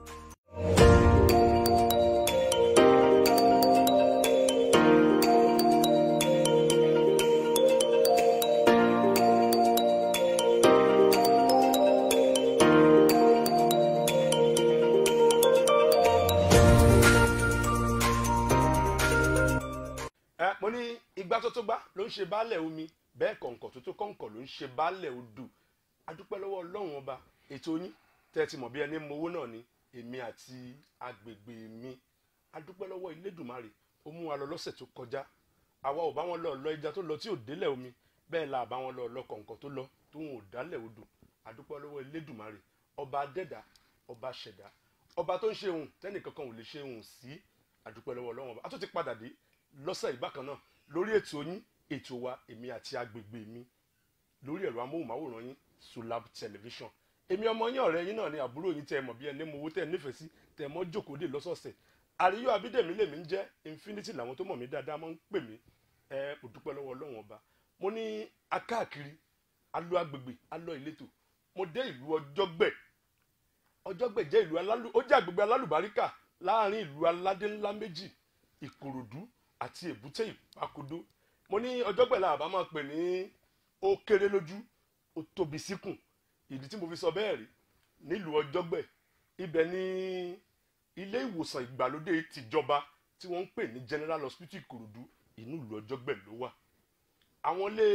ẹ mo ní igbá tó tó gbá ló ń ṣe baálẹ̀ omi bẹ́ẹ̀ kọ̀ǹkọ̀ tó tó kọ̀ǹkọ̀ ló ń ṣe baálẹ̀ odò adúpẹ́ lọ́wọ́ ọlọ́run ọba ètò yín tẹ́ ẹ ti mọ̀ bí ẹni mowó náà ni èmi àti agbègbè mi adúpẹ́ lọ́wọ́ ilédùmarè ó mú wa lọ lọ́sẹ̀ tó kọjá àwa ò bá wọn lọ lọ ẹja tó lọ tí ò délẹ̀ omi bẹ́ẹ̀ la bá wọn lọ lọ kọ̀ǹkọ̀ tó lọ tó wọn ò dálẹ̀ odò adúpẹ́ lọ́wọ́ ilédùmarè ọba adẹ́dá ọba ṣẹ̀dá ọba tó ń ṣe ohun tẹ́nìkankan ò lè ṣe ohun sí adúpẹ́ lọ́wọ́ ọlọ́run ọba a tó ti padà dé lọ́sẹ̀ ìbákan náà lórí ètò yín ètò wa èmi àti agbègbè mi lórí ẹ̀rọ amóhùnmáwòrán yín Sulab television èmi ọmọ yín ọ̀rẹ́ yín náà ni àbúrò yín tẹ́ ẹ mọ̀ bí ẹni mowó tẹ́ ẹ nífẹ̀ẹ́ sí tẹ́ ẹ mọ́ jókòó lè lọ́sọ̀ọ̀sẹ̀ àríyọ abídèmí lèmi ń jẹ́ infinity làwọn tó mọ̀ mí dáadáa máa ń pè mí ẹ ò dúpẹ́ lọ́wọ́ ọlọ́run ọba mo ní akáàkiri alọ agbègbè alọ ìletò mo dé ìlú ọjọ́gbẹ̀ ọjọ́gbẹ̀ jẹ́ ìlú alálù ó jẹ́ agbègbè alálùbáríkà láàrin ìlú aládé ńlá méjì ìkòròdú àti èbúté ìpàkodó mo ní ọjọ́gbẹ̀ la àbá máa pè ní ó kéré lójú ó tóbi síkùn ìdí tí mo fi sọ bẹ́ẹ̀ rí nílùú ọjọ́gbẹ̀ ibẹ̀ ní ilé ìwòsàn ìgbàlódé tìjọba tí wọ́n ń pè ní general hospital ìkòròdú inú ìlú ọjọ́gbẹ̀ ló wà àwọn ilé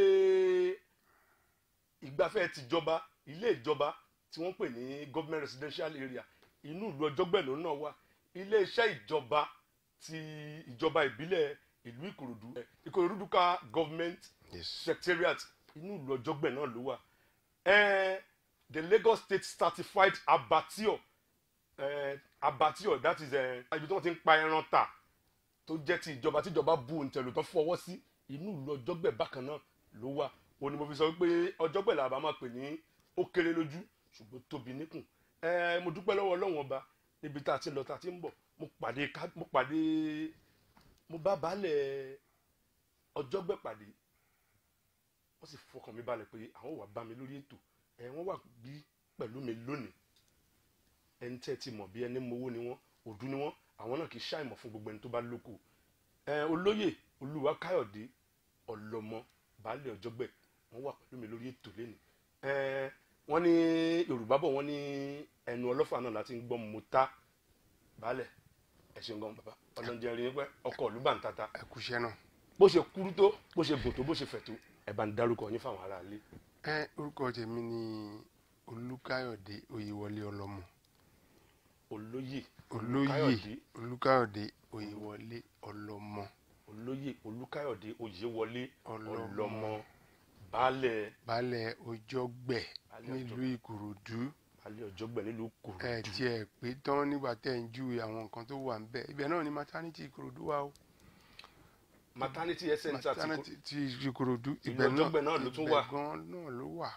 ìgbafẹ́ tìjọba ilé ìjọba tí wọ́n pè ní government residential area inú ìlú ọjọ́gbẹ̀ ló náà wà ilé iṣẹ́ ìjọba ti ìjọba ìbílẹ̀ ìlú ìkòròdú ìkòròdú dúkà government secretariat inú ìlú ọjọ́gbẹ̀ náà ló wà eh, the Lagos State certified abattoir eh, abattoir that is eh, ibi tí wọ́n ti ń pa ẹran tà tó jẹ́ ti ìjọba tí ìjọba bu òǹtẹ̀lù tó fọwọ́ sí inú ìlú ọjọ́gbẹ̀ bákan náà ló wà òun ni mo fi sọ pé ọjọ́gbẹ̀ làbá máa pè ní ó kéré lójú ṣùgbọ́n tóbi níkùn eh, mo dúpẹ́ lọ́wọ́ ọlọ́run ọba níbi tá a ti ń lọ tá a ti ń bọ̀ mo pàdé ká mo pàdé mo bá baálẹ̀ ọjọ́gbẹ́ pàdé wọ́n sì fọkàn mi balẹ̀ pé àwọn wà bá mi lórí ètò ẹ wọ́n wà bí pẹ̀lú mi lónìí ẹni tẹ́ ti mọ̀ bí ẹni mowó ni wọ́n òdú ni wọ́n àwọn náà kì í ṣàìmọ̀ fún gbogbo ẹni tó bá lóko ẹ olóyè olúwa káyọ̀dé ọlọ́mọ baálẹ̀ ọjọ́gbẹ́ wọ́n wà pẹ̀lú mi lórí ètò lẹ́nu ẹ wọ́n ní yorùbá bọ̀ wọ́n ní ẹnu ọlọ́fà náà láti ń gbọ́ mọ́ta baálẹ̀ ẹ ṣeun gan bàbá ọlọ́njẹ rí pẹ́ ọkọ̀ ìlú bá ń tata ẹ kúṣẹ́ náà. bó ṣe kúrú tó bó ṣe gùn tó bó ṣe fẹ̀ tó ẹ bá ń dárúkọ yín fáwọn aráalé. ẹ orúkọ tèmi ni olùkáyọ̀dé oyèwọlé ọlọ́mọ olóyè olóyè Káyọ̀dé olùkáyọ̀dé oyèwọlé ọlọ́mọ olóyè olúkáyọ̀dé oyèwọlé Ọlọ́mọ. ọlọ́mọ baálẹ̀ baálẹ̀ ọjọ́gbẹ̀ Baálẹ̀ nílùú ìkòròdú baálẹ̀ ọjọ́gbẹ̀ nílùú ẹ Ìkòròdú tiẹ̀ pé tán nígbà tẹ́ ń júwe àwọn nǹkan tó wà ń bẹ̀ ibẹ̀ náà ni maternity ìkòròdú wà o maternity health center ti kò maternity ti ìkòròdú Ìlú ibẹ̀ náà Ọjọ́gbẹ̀ náà ló tún ibẹ̀ wà. gan náà ló wà.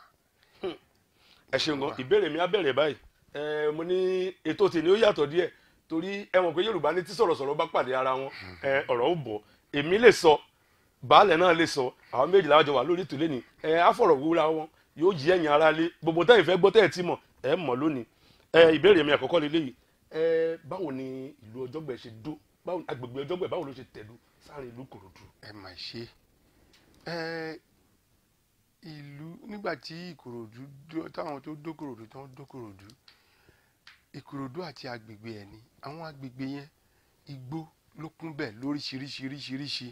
ẹ ṣeun gan ìbéèrè mi á bẹ̀rẹ̀ báyìí ẹ mo ní ètò tèmi ó yàtọ̀ díẹ̀ torí ẹ mọ̀ pé yorùbá ní tí sọ̀rọ̀sọ̀rọ̀ bá pàdé ara wọn ẹ ọ̀rọ̀ ó bọ̀ èmi lè sọ baálẹ̀ náà lè sọ àwọn méjì làwọn jọ wà lórí ètò lẹ́ni ẹ àfọ̀rọ̀ wúra wọn yóò yí ẹ̀yìn ara lé gbogbo tẹ́yìn fẹ́ gbọ́ tẹ́yìn tí mọ̀ ẹ mọ̀ lónìí ẹ ìbéèrè mi àkọ́kọ́ lélẹ́yìí ẹ báwo ni ìlú ọjọ́gbẹ̀ ṣe dó báwo agbègbè ọjọ́gbẹ̀ báwo ló ṣe tẹ̀dó sáàrin ìlú kòròdú ẹ mà ṣe ẹ ìlú nígbà tí ìkòròdú dó- táwọn tó dókòròdú tán dókòròdú ìkòròdú àti agbègbè ẹ ní àwọn agbègbè yẹn igbó ló kún bẹ́ẹ̀ lóríṣiríṣiríṣiríṣi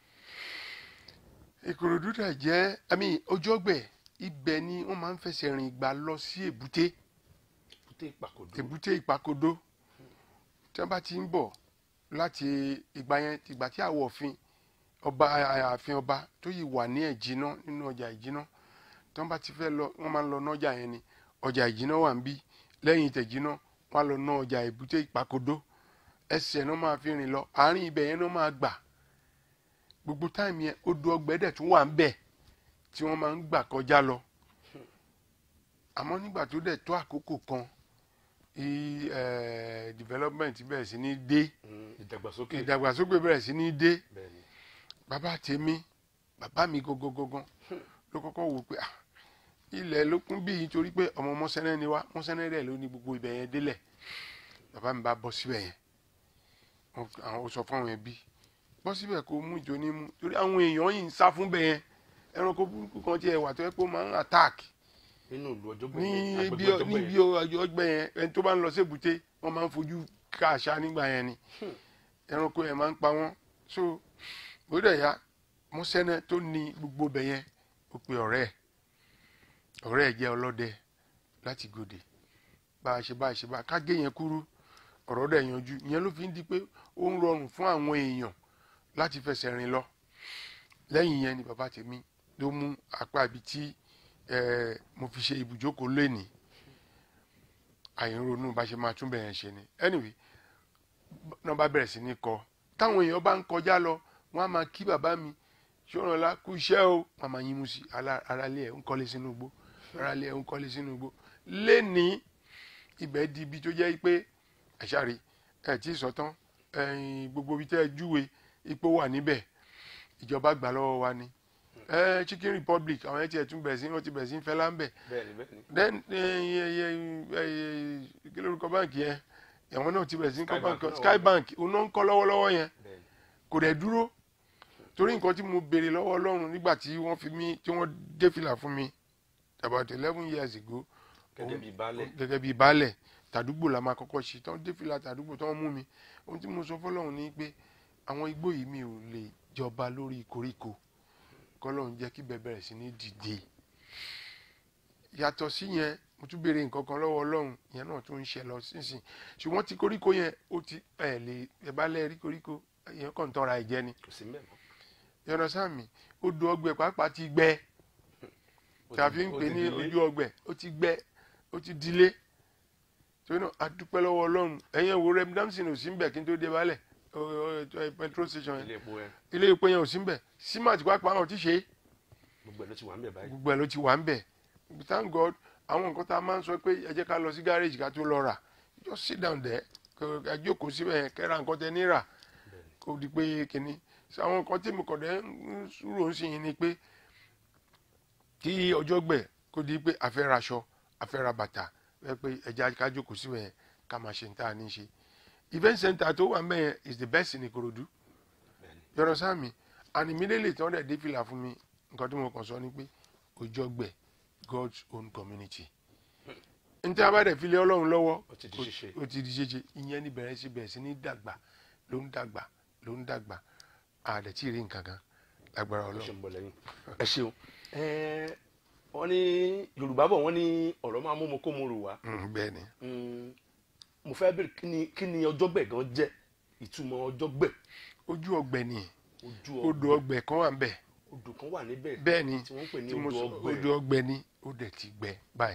ìkòròdú dẹ̀ jẹ́ àmì ọjọ́gbẹ̀ ibẹ̀ ni wọ́n máa ń fẹsẹ̀ rìn gbà lọ sí èbúté èbúté ìpàkòdó èbúté ìpàkodó tí wọ́n bá ti ń bọ̀ láti ìgbà yẹn ìgbà tí àwọ̀ òfin ọba ààfin ọba tó yìí wà ní ẹ̀jìná nínú ọjà ìjìná tí wọ́n bá ti fẹ́ lọ wọ́n máa ń lọ nọ́jà yẹn ni ọjà ìjìná wà ń bí lẹ́yìn ìtẹ̀jìná wọ́n á lọ ná ọjà èbúté ìpàkodó ẹsẹ̀ náà máa fi rìn lọ àárín ibẹ̀ yẹn náà máa gbà gbogbo táìmù yẹn odò ọgbẹ́dẹ̀ tún wà ń bẹ̀ tí wọ́n máa ń gbà kọjá lọ àmọ́ nígbà tó dẹ̀ tó àkókò kan i eh, development bẹ̀rẹ̀ sí ní dé Mm, ìdàgbàsókè ìdàgbàsókè bẹ̀rẹ̀ sí ní dé bẹ́ẹ̀ni bàbá tèmi bàbá mi gangan ló kọ́kọ́ wò pé ah, ilẹ̀ ló kún bí nítorí pé ọmọ mọ́sẹ́nẹ́ ni wá mọ́sẹ́nẹ́ rẹ̀ ló ní gbogbo ibẹ̀ yẹn délẹ̀ bàbá mi bá bọ́ síbẹ̀ yẹn Wọ́n- àwọn ó sọ fún àwọn ẹbí bọ́ síbẹ̀ kó mú ìjọ ní mú torí àwọn èèyàn yìí ń sá fún bẹ̀ yẹn ẹranko burúkú kan tiẹ̀ wà tó yẹ pé ó máa ń attack nínú ìlú ọjọ́gbẹ́ ní yẹn, ibi agbègbè ọjọ́gbẹ́ níbi yẹn. ọgbẹ́ yẹn ẹni tó bá ń lọ sí èbúté wọ́n máa ń fojú ká àṣà nígbà yẹn ni Hmm. ẹranko yẹn máa ń pa wọ́n so ó dẹ̀ ya mọ́sẹ́nẹ́ tó ní gbogbo bẹ̀ yẹn ó pe ọ̀rẹ́ ẹ̀ ọ̀rẹ́ ẹ̀ jẹ́ ọlọ́dẹ láti gòdè bá a ṣe bá a ṣe bá a ká gé yẹn kúrú ọ̀rọ̀ dẹ̀ yanjú ìyẹn ló fi ń di pé ó ń rọrùn fún àwọn èèyàn láti fẹsẹ̀ rìn lọ lẹ́yìn yẹn ni bàbá tèmi ló mú apá ibi tí eh, mo fi ṣe ibùjókòó lẹ́nìí àìronú bá ṣe máa tún bẹ̀rẹ̀ ṣe ni anyway náà bá bẹ̀rẹ̀ sí ní kọ táwọn èèyàn bá ń kọjá lọ wọ́n á máa kí bàbá mi ṣọ́nàlá kú iṣẹ́ o wọ́n á máa yín mú sí aráalé ẹ̀ ń kọ́lé sínú igbó aráalé ẹ̀ ń kọ́lé sínú igbó lẹ́nìí ibẹ̀ di ibi tó jẹ́ pé ẹ̀ṣáre ẹ̀ tí ì sọ tán ẹ̀yìn gbogbo ibi tẹ́ ẹ júwe ipò wà níbẹ̀ ìjọba gbà lọ́wọ́ wa ni ẹ̀ Chicken Republic àwọn ẹ̀ tí ẹ̀ tún bẹ̀ sí wọ́n ti bẹ̀ sí ń fẹ́ láńbẹ̀ bẹ́ẹ̀ni bẹ́ẹ̀ni then kí lórúkọ báǹkì yẹn ẹ̀wọ̀n náà ti bẹ̀rẹ̀ sí ní kọ́ Sky Bank báǹkì náà Sky wà. Bank òun náà ń kọ́ lọ́wọ́lọ́wọ́ yẹn bẹ́ẹ̀ni kò dẹ̀ dúró torí nǹkan tí mo béèrè lọ́wọ́ Ọlọ́run nígbà tí wọ́n fi mí tí wọ́n dé fìlà fún mi about eleven years ago gẹ́gẹ́ bíi baálẹ̀ gẹ́gẹ́ bíi baálẹ̀ tàdúgbò la máa kọ́kọ́ ṣe tán dé fìlà tàdúgbò tán mú mi ohun tí mo sọ fọlọ́run ni pé àwọn igbó yìí mi ò lè jọba lórí koríko kọ́lọ́run jẹ́ kí bẹ́ẹ̀ bẹ̀rẹ̀ sí ní dìde yàtọ̀ sí yẹn mo tún béèrè nǹkan kan lọ́wọ́ ọlọ́run ìyẹn náà tún ń ṣe lọ sínsìn ṣùgbọ́n ti koríko yẹn ó ti ẹ̀ lè ẹ̀ bá lẹ́ẹ̀rí koríko ìyẹn kàn ń tọ́ra ẹ̀ jẹ́ ni kò sí mẹ́mọ́ yọ̀nà sáàmì odò ọgbẹ́ pàápàá ti gbẹ Ó ti- tàbí ń ó pè ti ní dilé. ojú ọgbẹ́ ó ti gbẹ ó ti dilé torí náà a dúpẹ́ lọ́wọ́ ọlọ́run ẹ̀yẹn wo rem damson ò sí ń bẹ̀ kí n tó dé balẹ̀ o- o- o- petrol station yẹn ilé epo yẹn ilé epo yẹn ò sí ń bẹ̀ simat pàápàá wọn ò ti ṣe é gbogbo ẹ̀ ló ti wà ń bẹ̀ báyìí gbogbo ẹ̀ ló ti wà ń bẹ̀ thank God àwọn nǹkan tá a máa ń sọ pé ẹ jẹ́ ká lọ sí gáréjì ká tó lọ rà just sit down there kó ẹ jókòó síbẹ̀ yẹn kẹ́ra nǹkan tẹ ní rà kó di pé kínní So, àwọn nǹkan tí mo kọ̀ dẹ́ ń rò ń sìn yín ni pé kí ọjọ́ gbẹ̀ kó di pé a fẹ́ raṣọ a fẹ́ ra bàtà wẹ́ pé ẹja ká jókòó síbẹ̀ yẹn ká máa ṣe ní tá a ní ṣe event center tó wà ń bẹ̀ yẹn is the best in Ìkòròdú bẹ́ẹ̀ni yọrọ sáàmì and immediately tí wọ́n dẹ̀ dé fìlà fún mi nǹkan tí mo kàn sọ ni pé Òjọ́gbẹ̀ God's own community n tí a bá dẹ̀ fi lé Ọlọ́run lọ́wọ́ ó ti di ṣíṣe ó ti di ṣeṣe ìyẹn ní bẹ̀rẹ̀ sí bẹ̀rẹ̀ sí ní dàgbà ló ń dàgbà ló ń dàgbà àdẹ̀ tí ì rí nǹkan kan lágbára ó ṣe Ọlọ́run ń bọ̀ lẹ́yìn ẹ ṣeun Ẹ, wọ́n ní Yorùbá bọ̀ wọ́n ní ọ̀rọ̀ máa mú mo kó mo rò wá Mm, bẹ́ẹ̀ ni Mm, mo fẹ́ bèrè kí ni kí ni ọjọ́gbẹ̀ gan jẹ́ ìtumọ̀ ọjọ́gbẹ̀ ojú ọgbẹ́ ni ojú odò ọgbẹ̀ ọgbẹ́ kan wà ń bẹ̀ odò kan wà níbẹ̀ bẹ́ẹ̀ ni tí wọ́n ń pè ní tí mo odò sọ ọgbẹ̀ odò ọgbẹ́ ni ó dẹ̀ ti gbẹ báyìí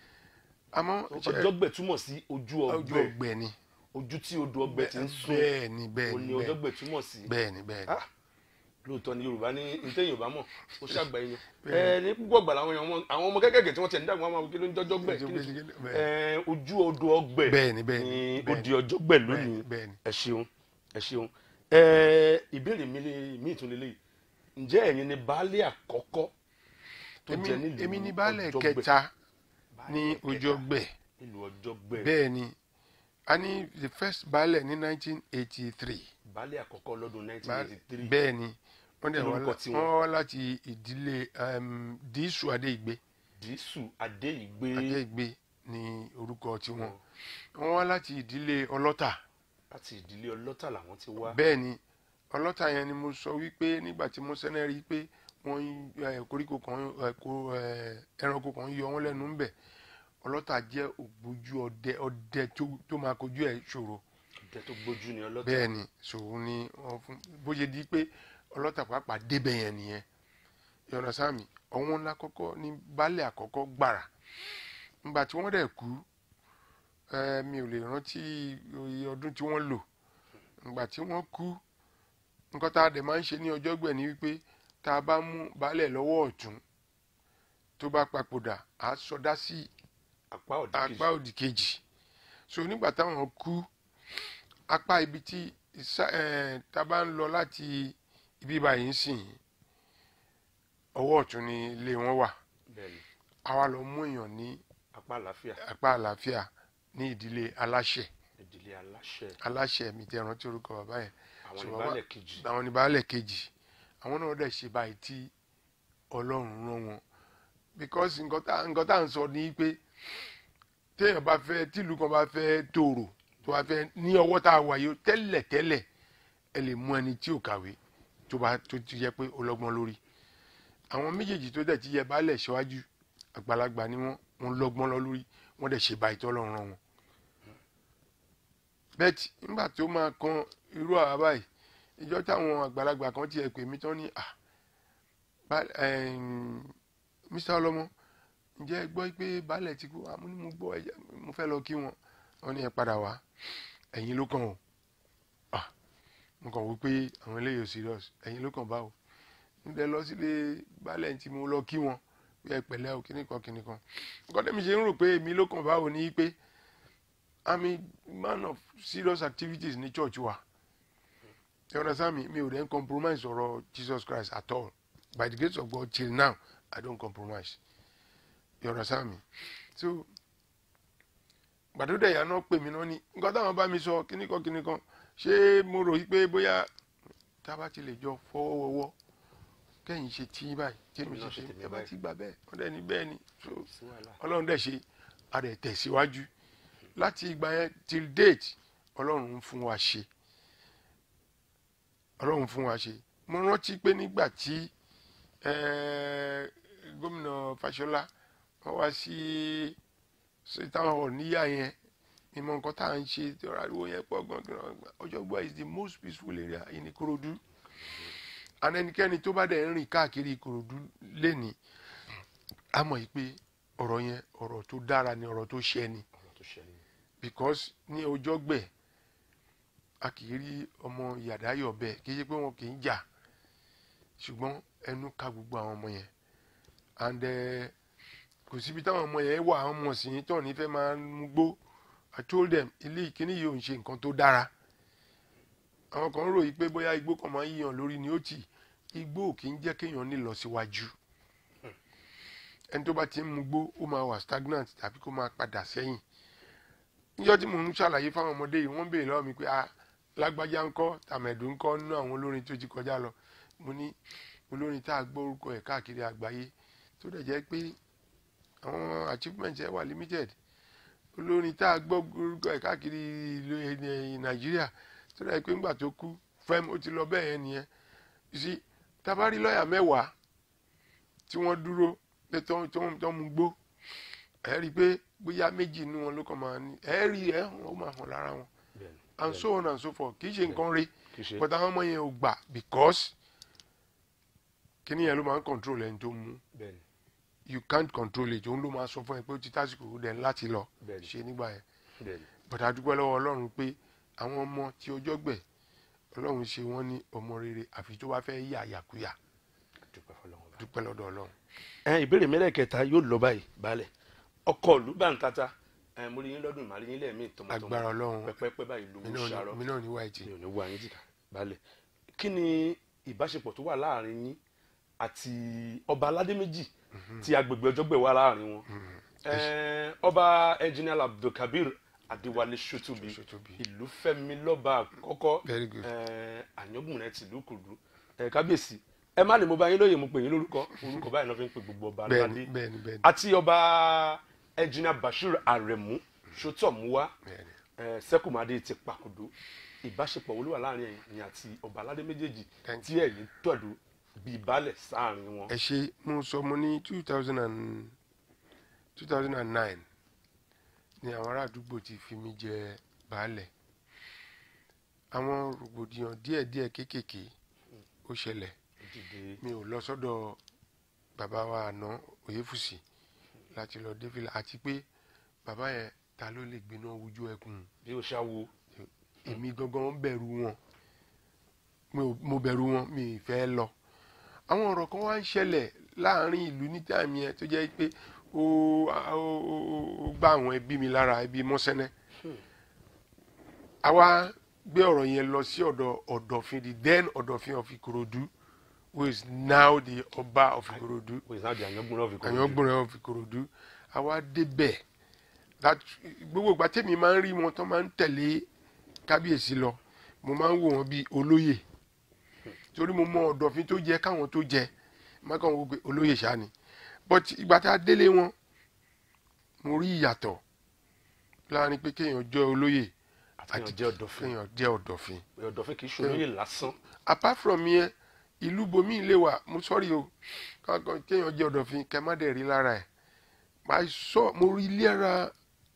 àmọ́ ṣe- ọjọ́gbẹ̀ túmọ̀ sí ojú ojú ọgbẹ̀ ọgbẹ́ ni ojú tí odò ọgbẹ̀ ti ń sún bẹ́ẹ̀ ni bẹ́ẹ̀ òun ni ni bẹ́ẹ̀ ọjọ́gbẹ̀ túmọ̀ sí bẹ́ẹ̀ ni bẹ́ẹ̀ ni Ah, lóòótọ́ ni yorùbá ní ntẹ́ yorùbá mọ̀ ó ṣàgbà yín ẹ ní púpọ̀ gbà làwọn èèyàn mọ̀- àwọn ọmọ kékèké tí wọ́n ti ń dàgbà wọn kí ló ń jọjọ́ gbẹ̀ kí ló ń ẹ ojú odò ọgbẹ̀ bẹ́ẹ̀ ni bẹ́ẹ̀ ni ni ó bẹ́ẹ̀ di ni ọjọ́ gbẹ̀ bẹ́ẹ̀ lónìí ni bẹ́ẹ̀ ni ẹ ṣeun ẹ ṣeun ẹ ìbéèrè mi lè- mi tún lélẹ́yìí ǹjẹ́ ẹ̀yin ni baálé àkọ́kọ́ tó Èmi- jẹ nílùú èmi ni baálẹ̀ Ọ̀jọ́gbẹ̀? kẹta Baálẹ̀ ní kẹta ojú ọgbẹ́ nílùú ọjọ́gbẹ̀ bẹ́ẹ̀ ni a ní the first baálẹ̀ ní 1983 baálé àkọ́kọ́ lọ́dún Ba- 1983 bẹ́ẹ̀ ni wọ́n dẹ̀ Kí wá lorúkọ lá- tiwọn? wọ́n wá láti ìdílé um, dísù adéìgbé dísù adéìgbé adéìgbé ní orúkọ tiwọn wọ́n wá láti ìdílé ọlọ́tà láti ìdílé ọlọ́tà làwọn ti wá bẹ́ẹ̀ ni ọlọ́tà yẹn ni mo sọ wípé nígbà tí mo sẹ́nẹ́ rí i pé wọ́n ń, eh, koríko kan eh, kó, eh, ẹranko kan yọ wọ́n lẹ́nu ńbẹ̀ ọlọ́tà jẹ́ ògbójú ọdẹ ọdẹ tó- tó máa kojú ẹ̀ ṣòro ọdẹ tó gbójú ni ọlọ́tà bẹ́ẹ̀ ni ṣòro ni wọ́n fún bó ṣe di pé ọlọ́tà pàápàá débẹ̀ yẹn nìyẹn yọ̀nà sáàmì ọ̀wọ́n ńlá kọ́kọ́ ní baálẹ̀ àkọ́kọ́ gbàrà ńgbà tí wọ́n dẹ̀ kú eh, mi ò lè rántí iye ọdún tí wọ́n lò ńgbà tí wọ́n kú nǹkan tá a dẹ̀ máa ń ṣe ní ọjọ́ gbẹ̀ ni wípé tá a bá mú baálẹ̀ lọ́wọ́ ọ̀tún tó bá papòdà á sọdá sí apá ọ̀dà kejì apá òdì kejì so nígbà táwọn kú apá ibi tí ìsá- eh, tá a bá ń lọ láti ibi báyìí ń sìn ọwọ́ ọ̀tún ni ilé wọn wà bẹ́ẹ̀ ni àwa lọ mú èèyàn ní apá àlàáfíà apá àlàáfíà ní ìdílé aláṣẹ ìdílé aláṣẹ aláṣẹ mi tẹ rántí orúkọ bàbá yẹn àwọn So, ìbálẹ̀ kejì àwọn ní baálẹ̀ kejì àwọn náà dẹ̀ ṣe báyìí tí ọlọ́run rán wọn because nǹkan tá nǹkan tá à ń sọ ni pé téèyàn bá fẹ́ tìlú kan bá fẹ́ tòrò tó bá fẹ́ ní ọwọ́ tá a wà yìí tẹ́lẹ̀ tẹ́lẹ̀ ẹ lè mú ẹni tí ò kàwé tó bá tó ti yẹ pé ó lọ́gbọ́n lórí àwọn méjèèjì tó dẹ̀ ti yẹ baálẹ̀ síwájú àgbàlagbà ni wọ́n wọ́n lọ́gbọ́n lọ lórí wọ́n dẹ̀ ṣe báyìí tọ́lọ́run rán wọn bẹ́ẹ̀tì nígbà tó máa kan irú àwa báyìí ìjọ táwọn àgbàlagbà kan tiẹ̀ pè mí tán ní à bá- ẹ̀m, Mr. ọlọ́mọ ǹjẹ́ ẹ gbọ́ pé baálẹ̀ ti kú àmú ni mo gbọ́ ẹ jẹ́- mo fẹ́ lọ kí wọn wọn ní ẹ padà wá ẹ̀yin ló kàn o Ah, mo kàn wí pé àwọn eléyìí ò serious ẹ̀yin ló kàn bá o níbẹ̀ lọ sílé baálẹ̀ tí mo lọ kí wọn bí ẹ pẹ̀lẹ́ o kíní kan kíní kan nǹkan tẹ́mi ṣe ń rò pé èmi ló kàn bá o ní pé I'm a man of serious activities ní church wa you understand me mi ò dẹ́n compromise ọ̀rọ̀ Jesus Christ at all by the grace of God till now I don't compromise you understand me so gbàdúrà ìyá náà pè mí náà ní nǹkan táwọn bá mi sọ kíní kan kíní kan ṣé mo rò yí pé bóyá tá a bá ti lè jọ fọwọ́wọ́wọ́ kẹ́yìn ṣe tí báyìí tèmi Èmi náà ṣe ṣe tí tèmi ẹ bá báyìí. ti gbà bẹ́ẹ̀ wọ́n dẹ̀ ní bẹ́ẹ̀ ni so sí wàhálà ọlọ́run dẹ̀ ṣe a dẹ̀ tẹ̀síwájú láti ìgbà yẹn till date ọlọ́run ń fún wa ṣe ọlọ́run fún wa ṣe mo rántí pé nígbà tí eh, gómìnà Fáṣọlá wọ́n wá sí sí town hall níyà yẹn ìmọ̀ nǹkan tá à ń ṣe tí ọ̀rọ̀ àdúgbò yẹn pọ̀ gan-an Ọ̀jọ́gbó is the most peaceful area in Ìkòròdú and ẹnikẹ́ni tó bá dẹ̀ ń rìn káàkiri Ìkòròdú lẹ́nìí a mọ̀ yìí pé ọ̀rọ̀ yẹn ọ̀rọ̀ tó dára ni ọ̀rọ̀ tó ṣẹ ni ọ̀rọ̀ tó ṣẹlẹ̀ because ní ọjọ́ gbẹ̀ a kì í rí ọmọ yàdáyọ̀ bẹ́ẹ̀ kì í ṣe pé wọn kì í jà ṣùgbọ́n ẹnu ka gbogbo àwọn ọmọ yẹn and eh, kò síbi táwọn ọmọ yẹn wà àwọn ọmọ sì ń tọ̀ nífẹ̀ẹ́ máa ń mú gbó I told them ilé ìkíní yìí ò ń ṣe nǹkan tó dára àwọn kan rò yìí pé bóyá igbó kan máa ń yíyan lórí ni ó tì igbó ò kì í jẹ́ kéèyàn ní lọ síwájú ẹni tó bá ti ń mú gbó ó máa wà stagnant tàbí kó máa padà sẹ́yìn níjọ́ tí mò ń ṣàlàyé fáwọn ọmọdé yìí wọ́n béèrè lọ́wọ́ mi pé ah lágbájá ńkọ́ tàmẹ̀dù ńkọ́ nínú àwọn olórin tó ti kọjá lọ mo ní olórin tá a gbọ́ orúkọ ẹ̀ káàkiri àgbáyé tó dẹ̀ jẹ́ pé àwọn achievement ẹ̀ wà limited olórin tá a gbọ́ orúkọ ẹ̀ káàkiri ìlú ẹ̀ nàìjíríà tó dẹ̀ pé ńgbà tó kú fẹ́m ó ti lọ bẹ́ẹ̀ yẹn nìyẹn you see tabari lọ́ọ̀yà mẹ́wàá tí wọ́n dúró pé tó tó tó mú gbó ẹ rí i pé bóyá méjì inú wọn ló kàn máa ní ẹ rí ẹ hàn ó máa hàn lára wọn bẹ́ẹ̀ni and so on and so forth kì í ṣe nǹkan rí kì í ṣe but àwọn ọmọ yẹn ò gbà because kíní yẹn ló máa ń control ẹni tó mú bẹ́ẹ̀ni you can't control it òun ló máa sọ fún ẹ pé ó ti tásìkò ó dẹ̀ láti lọ bẹ́ẹ̀ni ṣe nígbà yẹn bẹ́ẹ̀ni but a dúpẹ́ lọ́wọ́ ọlọ́run pé àwọn ọmọ tí ọjọ́ gbẹ̀ ọlọ́run ṣe wọ́n ní ọmọ rere àfi tó bá fẹ́ yà yàkúyà dúpẹ́ fọlọ́run bá. dúpẹ́ lọ́dọ̀ ọlọ́run. ẹ ìbéèrè mẹ́lẹ̀kẹta yóò lọ báyìí balẹ̀ ọkọ̀ ìlú bàǹtata ẹ mo rí yín lọ́dún ìmàlẹ́ yín lẹ́ẹ̀mí tọmọtọmọ agbára ọlọ́run pẹ́pẹ́pẹ́ báyìí ló mi ń náà ní- ṣàrọ̀ mi náà ní wáìtì. mi ò ní wá yín jìkà balẹ̀ kí ni ìbáṣepọ̀ tó wà láàrin yín àti ọba aládé méjì tí agbègbè ọjọ́gbẹ̀ wà láàrin wọn Ẹ, ọba engineer abdulkabir adéwálé sotubi Sotubi. ìlú fẹ́mi lọ́ba àkọ́kọ́ Very good. ẹ, àyàngbùnrẹ́ tìlú kùdú ẹ kábíyèsí ẹ má ní mo bá yín lóye mo pè yín lórúkọ orúkọ báyìí náà fi ń pe gbogbo ọba bẹ́ẹ̀ni aládé bẹ́ẹ̀ni bẹ́ẹ̀ni àti ọba engineer bashir aremu sotomuwa bẹ́ẹ̀ni. ẹ, sẹkùmádé ti pàkúdó ìbáṣepọ̀ wo ló wà láàrin ẹ̀yin àti ọba aládé méjèèjì Thank tí ẹ̀yin tọ̀dú bíi baálẹ̀ sáàrin wọn. ẹ ṣe mo sọ mo ní two thousand and two thousand and nine ni àwọn ará àdúgbò ti fi mí jẹ baálẹ̀ àwọn rògbòdìyàn díẹ̀díẹ̀ kéékèèké ó ṣẹlẹ̀ dìde mi ò lọ sọ́dọ̀ bàbá wa àná òyefùsì láti lọ dé fìlà àti pé bàbá yẹn ta ló lè gbiná wojú ẹkùn bí o ṣáwo èmi gangan bẹ̀rù wọn Mi ò- mo bẹ̀rù wọn mi ì fẹ́ lọ àwọn ọ̀rọ̀ kan wá ń ṣẹlẹ̀ láàrin ìlú ní táìmì yẹn tó jẹ́ pé ó ó- ó- ó gbá àwọn ẹbí mi lára ẹbí mọ́sẹ́nẹ́ àwa gbé ọ̀rọ̀ yẹn lọ sí ọ̀dọ̀ ọ̀dọ̀fin the then ọ̀dọ̀fin of Ìkòròdú who is now the ọba of Ìkòròdú kò sí náà di àyàngbùn náà fi kọ́ àyàngbọ̀nrẹ́ of Ìkòròdú àwa débẹ̀ that gbogbo ìgbà tèmi máa ń rí wọn tó máa ń tẹ̀lé kábíyèsí lọ mo máa ń wò wọn bíi olóyè torí mo mọ ọ̀dọ̀fin tó jẹ káwọn tó jẹ má kàn wọ́n pé olóyè ṣáá ni but ìgbà tá a délé wọn mo rí ìyàtọ̀ láàrin pé kéèyàn jẹ́ olóyè àti jẹ́ ọ̀dọ̀fin kéèyàn jẹ́ ọ̀dọ̀fin ọ̀dọ̀fin kì í ṣolóyè lásán apart from yẹn ìlú bomi lè wà mo sọ́rí o kankan kéèyàn jẹ́ ọ̀dọ̀fin kẹ́ má dẹ̀ rí lára ẹ̀ máa sọ mo rí ilé ara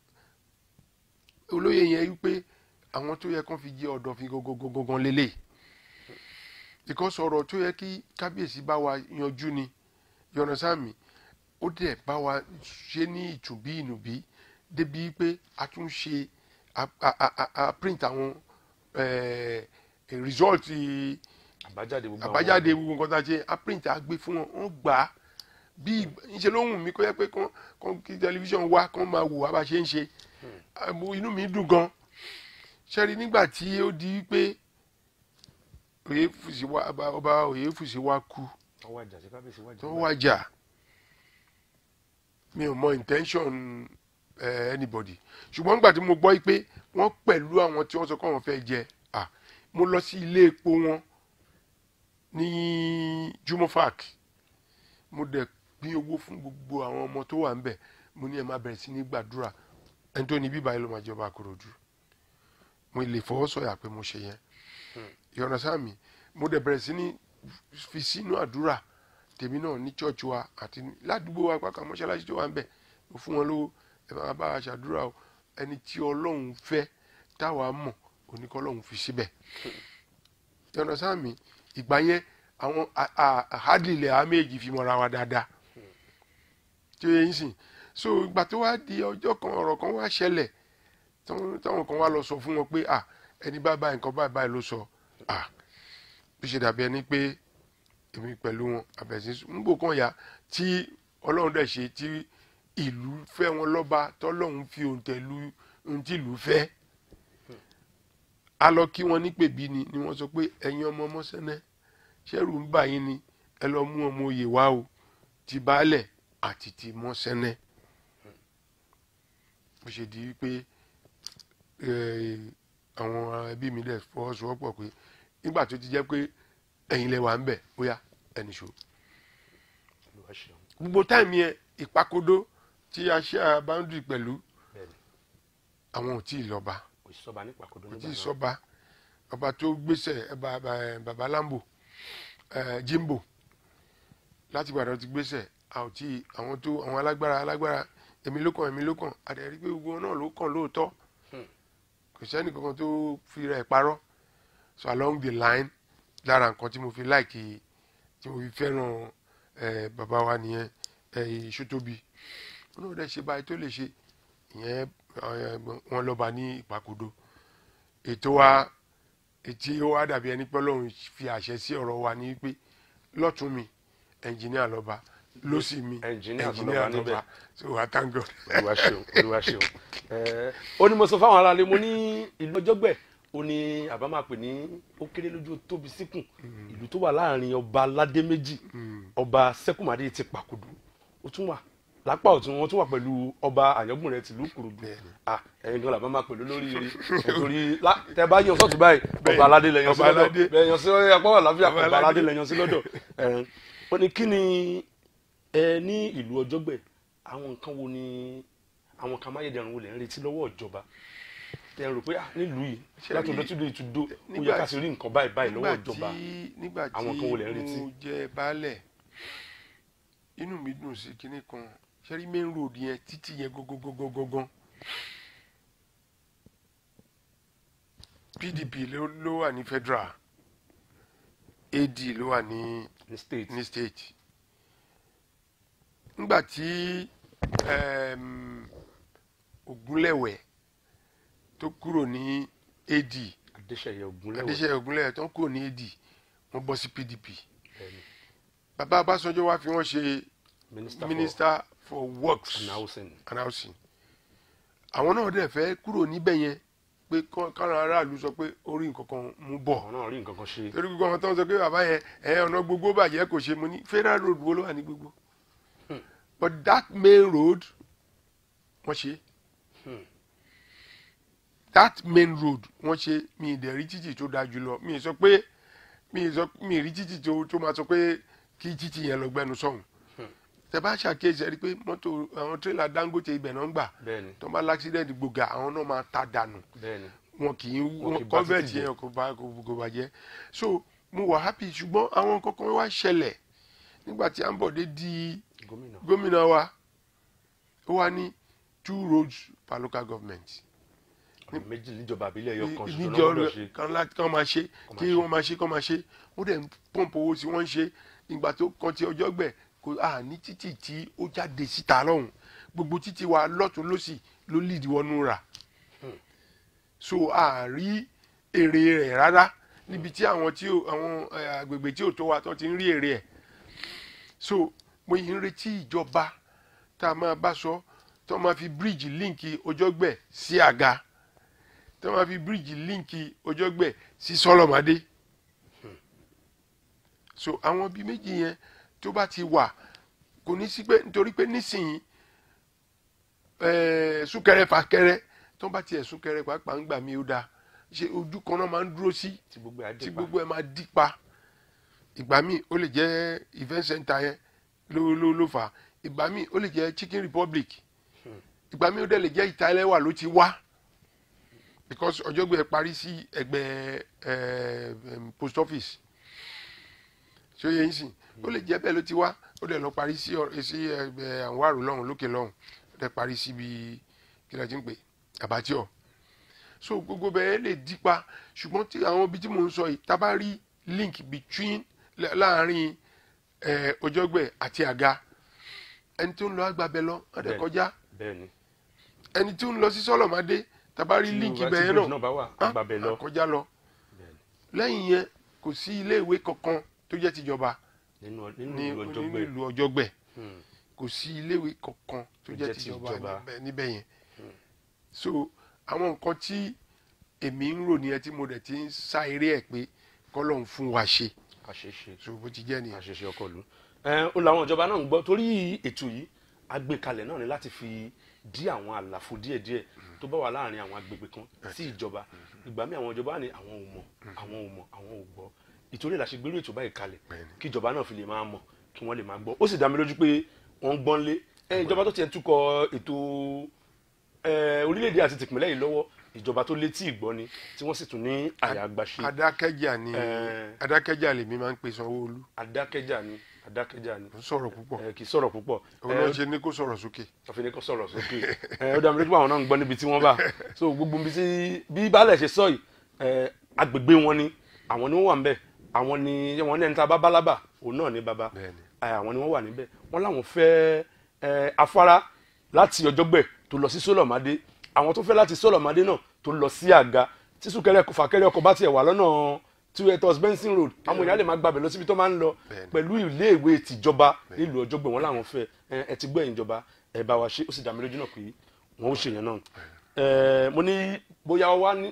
olóyè yẹn wípé àwọn tó yẹ kán fi jẹ́ ọ̀dọ̀fin gangan lélẹ̀ because ọ̀rọ̀ tó yẹ kí kábíyèsí bá wa yanjú ni yọ̀nà sáàmì ó dẹ̀ bá wa ṣe ní ìtùbí ìnùbí débi pé a tún ṣe a a a a print àwọn eh, result àbájáde gbogbo àwọn- àbájáde gbogbo nǹkan tá a ṣe a print a gbé fún wọn wọn gbà á bí ìṣe ló wù mí kó yẹ pé kán kán kí tẹlifíṣàn wá kán máa wò wá bá ṣe ń ṣe àmọ́ inú mi dùn gan ṣẹ́rí nígbà tí ó di pé òye fùsì wá ọba- ọba òye fùsì wá kú wọ́n wájà sí kábíyèsí wájà tó wájà mi ò mọ intention eh, anybody ṣùgbọ́n nígbà tí mo gbọ́ pé wọ́n pẹ̀lú àwọn tí wọ́n sọ pé wọ́n fẹ́ jẹ ah, mo lọ sí ilé epo wọn ní jumofak mo dẹ̀ pín owó fún gbogbo àwọn ọmọ tó wà ńbẹ̀ mo ní ẹ máa bẹ̀rẹ̀ sí ní gbàdúrà ẹni tó ní bíbá yìí ló máa jọba àkòròdú mo lè fọwọ́ sọ̀yà pé mo ṣe yẹn ìyọ̀nà sáàmì mo dẹ̀ bẹ̀rẹ̀ sí ní fi sínú àdúrà tèmi náà ní church wa àti ní- ládùúgbò wa pàkà mọ́ṣáláṣí tó wà ń bẹ̀ mo fún wọn lówó ẹ máa bá a ṣàdúrà o ẹni tí ọlọ́run fẹ́ táwa mọ̀ oníkọ́ ọlọ́run fi síbẹ̀ ìyọ̀nà sáàmì ìgbà yẹn àwọn àhádìlẹ̀ àméjì fi mọ́ra wa dáadáa tí ó yẹ yín sìn so ìgbà tó wá di ọjọ́ kan ọ̀rọ̀ kan wá ṣẹlẹ̀ táwọn táwọn kan wá lọ sọ fún wọn pé à ẹni bá báyìí nǹkan báyìí báyìí ló sọ à bí ṣe dàbí ẹni pé èmi pẹ̀lú wọn àbẹ̀sí nígbò kan yá tí ọlọ́run dẹ̀ ṣe tí ìlú fẹ́ wọn lọ́ba tọ́lọ́run fi òǹtẹ̀ lu ohun tí ìlú fẹ́ a lọ kí wọn ní pèbí ni ni wọ́n sọ pé ẹ̀yin ọmọ mọ́sẹ́nẹ́ ṣẹ́rù ń bà yín ni ẹ lọ mú ọmọ oyè wá o ti baálẹ̀ àti ti mọ́sẹ́nẹ́ bó ṣe di wípé eh, àwọn ẹbí mi dẹ̀ fọwọ́sowọ́pọ̀ pé nígbà tó ti jẹ́ pé ẹ̀yin lẹ wà ń bẹ̀ bóyá ẹnì ṣó Olúwa ṣeun. gbogbo táìmì yẹn ìpakodo tí a ṣe àbáńdì pẹ̀lú Bẹ́ẹ̀ni, àwọn ò tí ì lọ́ba kò sí sọba nípa kodo kò nígbà tí ì náà. sọ́ba ọba tó gbéṣẹ̀ ẹ, ba- ba- baba lambo ẹ, jimbo láti gbàdọ̀ ti gbéṣẹ̀ a ò tí ì àwọn tó àwọn alágbára alágbára èmi ló kàn èmi ló kàn àdẹ̀rí pé gbogbo wọn náà ló kàn lóòótọ́ Hmm. kò sẹ́ni kankan tó fi rẹ̀ parọ́ so along the line lára nǹkan tí mo fi láìkì tí mo fi fẹ́ràn ẹ, bàbá wa nìyẹn ẹ, Ṣótóbi wọn náà dẹ̀ ṣe báyìí tó lè ṣe ìyẹn ẹ, wọn lọ́ba ní ìpàkodo ètò wa etí ó wá dàbí ẹni pé Ọlọ́run fi àṣẹ sí ọ̀rọ̀ wa ní pé lọ́tún mi ẹnjìníà lọ́ba lọ́sì mi Ẹnjìníà tó lọ́ba níbẹ̀. so I thank God. olúwa ṣeun olúwa ṣeun ẹ ó ní mo sọ fáwọn aráàlú mo ní ìlú ọjọgbẹ ó ní àbá máa pè ní ó kéré lójú ó tóbi síkùn ìlú tó wà láàrin ọba aládé méjì ọba sẹkùmádé ti pàkúdù ó tún wà lápá ọ̀tún wọn tún wà pẹ̀lú ọba àyàngbùn rẹ tìlú kùrùdù Bẹ́ẹ̀ni. ah ẹ̀yin gan làbá máa pẹ̀lú lórí nítorí lá- tẹ bá yan sọ́ọ̀tún báyìí Bẹ́ẹ̀ni. ọba aládé lẹ́yìn sí Ọba lọ́dọ̀ aládé. bẹ́ẹ̀ yan sí apá wà láfíà Ọba ọba aládé aládé. lẹ́yìn sí lọ́dọ̀ ẹ̀ẹ́n ó ní kí ni ẹ ní ìlú ọjọ́gbẹ̀ àwọn nǹkan wo ni àwọn kan máyédẹrùn wo lè ń retí lọ́wọ́ ìjọba tẹ ẹ rò pé ah nílùú yìí Ṣé láti rí- ọdún tí ìlú ìtúndó ó yẹ nígbà ká sì rí nǹkan báyìí báyìí lọ́wọ́ nígbà ìjọba tí nígbà tí Àwọn kan wo lẹ̀ ń retí? mo jẹ baálẹ̀ inú mi dùn sí kinní kan sẹ́rí main road yẹn títì yẹn gógógógógógán PDP ló ló wà ní federal AD ló wà ní ní state ní state nígbà tí um, Ògúnlẹ̀wẹ̀ tó kúrò ní AD adéṣeyẹ ògúnlẹ̀wẹ̀ adéṣe Ògúnlẹ̀wẹ̀ tó kúrò ní AD wọ́n bọ́ sí PDP bẹ́ẹ̀ni, bàbá Ọbásanjọ́ wá fi wọ́n ṣe minister, minister for works for housing and housing àwọn náà dẹ̀ fẹ́ kúrò níbẹ̀ yẹn pé kọ́- káwọn aráàlú sọ pé orí nǹkan kan mú bọ̀ àwọn náà rí nǹkan kan ṣe torí gbogbo àwọn tó ń sọ pé bàbá yẹn ẹ ọ̀nà gbogbo bàjẹ́ kò ṣe mo ní federal road wo ló wà ní gbogbo but that main road wọ́n ṣe that main road wọ́n ṣe mi ìdẹ̀ rí títì tó dáa jùlọ mi ì sọ pé mi ì sọ mi ì rí títì tó tó máa sọ pé kí títì yẹn lọ gbẹnu sọ̀hún tẹ bá ṣàkíyèsí ẹ rí i pé mọ́tò àwọn tírélà Dangote ibẹ̀ náà ń gbà bẹ́ẹ̀ni tó bá láksidẹ̀ntì gbòógà àwọn náà máa ta dànù bẹ́ẹ̀ni wọn kì í Wọn kì í wọn bà convert títì jẹ́. yẹn kò bá kò kò bàjẹ́ so mo wà happy ṣùgbọ́n àwọn kankan wá ṣẹlẹ̀ nígbà tí Ambode di gómìnà gómìnà wa ó wá ní two roads per local government ọ̀nà méjì níjọba àbílẹ̀ ẹyọ kan ṣoṣo náà níjọ gbọ́dọ̀ ṣe kan láti kàn máa ṣe Kàn máa kí ṣe. wọ́n máa ṣe kàn máa ṣe ó dẹ̀ ń pọ́ǹpù owó tí wọ́n ń ṣe ìgbà tó kan ti ọjọ́ gbẹ̀ kò à ní títì tí ó jáde síta lọ́hùn gbogbo títì wa lọ́tún lọ́sì ló lead wọnú rà so a rí èrè rẹ̀ rárá níbi tí àwọn tí ò- àwọn eh, agbègbè tí ò tó wa tó ti ń rí èrè ẹ̀ so mo yìí ń retí ìjọba tá a máa bá sọ tó máa fi bíríìjì líǹkì ọjọ́gbẹ̀ sí àga tó máa fi bíríìjì líǹkì ọjọ́gbẹ̀ sí sọlọ́mọdé so àwọn bíi méjì yẹn tó bá ti wà kò ní sí pé nítorí pé nísìnyí ẹ̀ẹ́ súnkẹrẹ fàkẹrẹ tó bá tiẹ̀ súnkẹrẹ pàápàá ń gbà mí ó dáa ṣe ojú kan náà máa ń dúró sí tí gbogbo ẹ̀ á tí dé pa gbogbo ẹ máa dí pa ìgbà míì ó lè jẹ́ event center yẹn ló ló ló fà á ìgbà míì ó lè jẹ́ chicken republic ìgbà míì ó dẹ̀ lè jẹ́ ìtàlẹ́wà ló ti wá because ọjọ́gbẹ́ parí sí ẹgbẹ́ ẹ, em, post office ṣé ó yẹ yín sìn ó lè jẹ́ bẹ́ẹ̀ ló ti wá ó dẹ̀ lọ parí sí ọ- sí ẹgbẹ́ àwọn àrò lọ́hùn lókè lọ́hùn ó dẹ̀ parí síbi kí ló ti ń pè àbátíọ̀ so gbogbo bẹ́ẹ̀ lè dípa ṣùgbọ́n tí àwọn ibi tí mò ń sọ yìí tá a bá rí link between lá- láàrin eh, ọjọ́gbẹ́ àti àga ẹni tó ń lọ agbábẹ́ lọ ọ̀dẹ̀ Bẹ́ẹ̀. kọjá bẹ́ẹ̀ni ẹni tó ń lọ sí sọ́lọ̀mádé tá a bá rí Tí link o bá- tí ibẹ̀ yẹn bridge náà náà bá wà á- àgbàbẹ̀ lọ á kọjá lọ Bẹ́ẹ̀ni. lẹ́yìn yẹn kò sí ilé ìwé kankan tó jẹ́ tìjọba nínú nínú ní ìlú nínú ọjọ́gbẹ́ ìlú ọjọ́gbẹ́ Hmm. kò sí ilé ìwé kankan tó jẹ́ jẹ́ tìjọba tìjọba. níbẹ̀- níbẹ̀ yẹn so àwọn nǹkan tí èmi ń rò nìyẹn tí mo dẹ̀ ti ń sá eré ẹ̀ pé kọ́lọ́n fún wa ṣe àṣeṣe so bó ti jẹ́ nìyẹn. àṣeṣe ọkọ ìlú ẹ ó làwọn ìjọba náà ń gbọ́ torí ètò yìí agbékalẹ̀ náà ni láti fi dí àwọn àlàfo díẹ̀díẹ̀ tó bá wà láàrin àwọn agbègbè kan sí ìjọba ìgbà míì àwọn ìjọba ní àwọn ò mọ̀ àwọn ò mọ̀ àwọn ò gbọ́ ìtorí la ṣe gbérú ètò báyìí kalẹ̀ Bẹ́ẹ̀ni. kí ìjọba náà fi lè máa mọ̀ kí wọ́n lè máa gbọ́ ó sì dá mi lójú pé wọ́n ń gbọ́n lé ẹ ìjọba tó tiẹ̀ túkọ̀ ètò ẹ orílẹ̀-èdè àti tìpínlẹ̀ yìí lọ́wọ́ ìjọba tó létí ìgbọ́ ni tí wọ́n sì tún ní àyà àgbàṣe adákẹ́jà ni Eh. adákẹ́jà lèmi máa ń pè Sanwó-Olú adákẹ́jà ni adákẹ́jà ni ó sọ̀rọ̀ púpọ̀ ẹ kì í sọ̀rọ̀ púpọ̀ òun náà ṣe ní kó sọ̀rọ̀ sókè ọ̀fìnì kan sọ̀rọ̀ sókè ẹ ó dá mi lójú pé àwọn náà ń gbọ́ níbi tí wọ́n bá so gbogbo ibi tí bí baálẹ̀ ṣe sọ yìí ẹ agbègbè wọn ni àwọn ni wọ́n wà ń bẹ̀ àwọn ni wọ́n ní ẹni tá a bá bálábà òun náà ní baba Bẹ́ẹ̀ni. ẹ, àwọn ni wọ́n wà níbẹ̀ wọ́n láwọn fẹ́ ẹ, afárá láti ọjọ́gbẹ̀ tó lọ sí sólọ̀mádé àwọn tó fẹ́ láti sólọ̀mádé náà tó lọ sí àga tí súnkẹrẹ fàkẹrẹ ọkọ̀ bá tiẹ̀ wà lọ́nà tí etos benson road àwọn èèyàn lè máa gbàbẹ̀ lọ síbi tó máa ń lọ Bẹ́ẹ̀ni. pẹ̀lú iléèwé tìjọba nílùú ọjọ́gbẹ̀ wọn làwọn fẹ́ ẹ, ẹ ti gbọ́ ẹ̀yin ìjọba ẹ bá wa ṣe ó sì dá mi lójú náà pé wọ́n ó ṣe yẹn náà ẹ, mo ní bóyá wá ní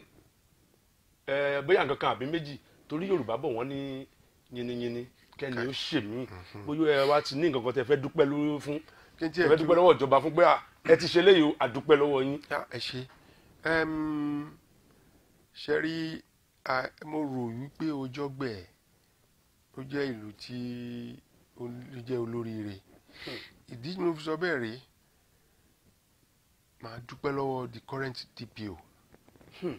ẹ, bóyá nǹkan kan àbí méjì torí yorùbá bọ̀ wọ́n ní yiniyini kẹ́ni ó ṣe mí bóyá ẹ wá ti ní nǹkan kan tẹ fẹ́ dúpẹ́ lórí fún kí n ẹ tiẹ̀ fẹ́ dúpẹ́ lọ́wọ́ ìjọba fún pé à, ẹ ti ṣe léyìí o àdúpẹ́ lọ́wọ́ yín Ya, ẹ ṣe Ẹm, ṣe rí a- mo rò wípé Ọjọ́gbẹ̀ ó jẹ́ ìlú tí ó ó jẹ́ olóríire ìdí tí mo fi sọ bẹ́ẹ̀ rí màá dúpẹ́ lọ́wọ́ the current DPO Hmm.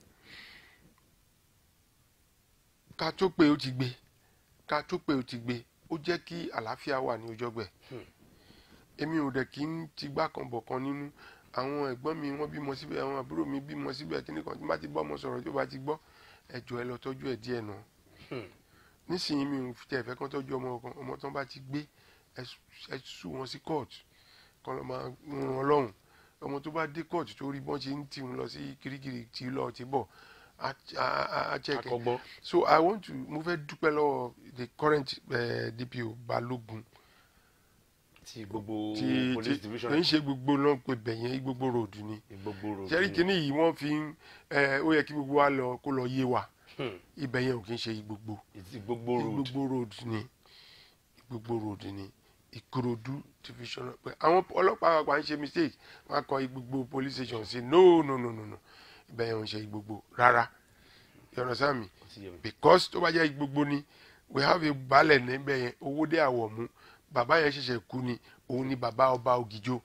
ká tó pé ó ti gbé ká tó pé ó ti gbé ó jẹ́ kí àlàáfíà wà ní Ọjọ́gbẹ̀ Hmm. èmi ò dẹ̀ kí n ti gbá kan bọ̀ kan nínú àwọn ẹ̀gbọ́n mi wọ́n bímọ síbẹ̀ àwọn àbúrò mi bímọ síbẹ̀ kíní kan tí bá ti bá ọmọ sọ̀rọ̀ tó bá ti gbọ́ ẹjọ́ ẹ lọ tọ́jú ẹ̀ díẹ̀ nù. Hmm. nísìnyí mi ò fi tẹ̀ fẹ́ kán tọ́jú ọmọ kan ọmọ tán bá ti gbé ẹ sú- ẹ sú wọn sí court kan lọ máa ràn wọn lọ́rùn ọmọ tó bá dé court tó rí bọ́n ṣe ń tì wọn lọ sí kirikiri tí lọ ti bọ̀ á á- á- á check ẹ̀. akọgbọ́n so i want to mo fẹ́ dúpẹ́ lọ́wọ́ the current uh, DPO Balógun ti gbogbo tí police tí division kì í ṣe gbogbo náà pé bẹ̀yẹn gbogbo road ni gbogbo road jẹ́rí ni. kínní yìí wọ́n fi ń ẹ ó yẹ kí gbogbo wa lọ kó lọ yé wa Hmm. ibẹ̀ yẹn ò kí ń ṣe gbogbo ti gbogbo road gbogbo road ni gbogbo road ni Ìkòròdú division pé àwọn ọlọ́pàá àgbà ń ṣe mistake wọ́n á kọ gbogbo police station sí no no no no no ibẹ̀ yẹn ò ń ṣe gbogbo rárá you understand me ó ti yé mi. because tó bá jẹ́ gbogbo ni we have a balẹ̀ níbẹ̀ yẹn owó dé àwọ̀ mú bàbá yẹn ṣẹ̀ṣẹ̀ kú ni òun ni bàbá ọba ògìjó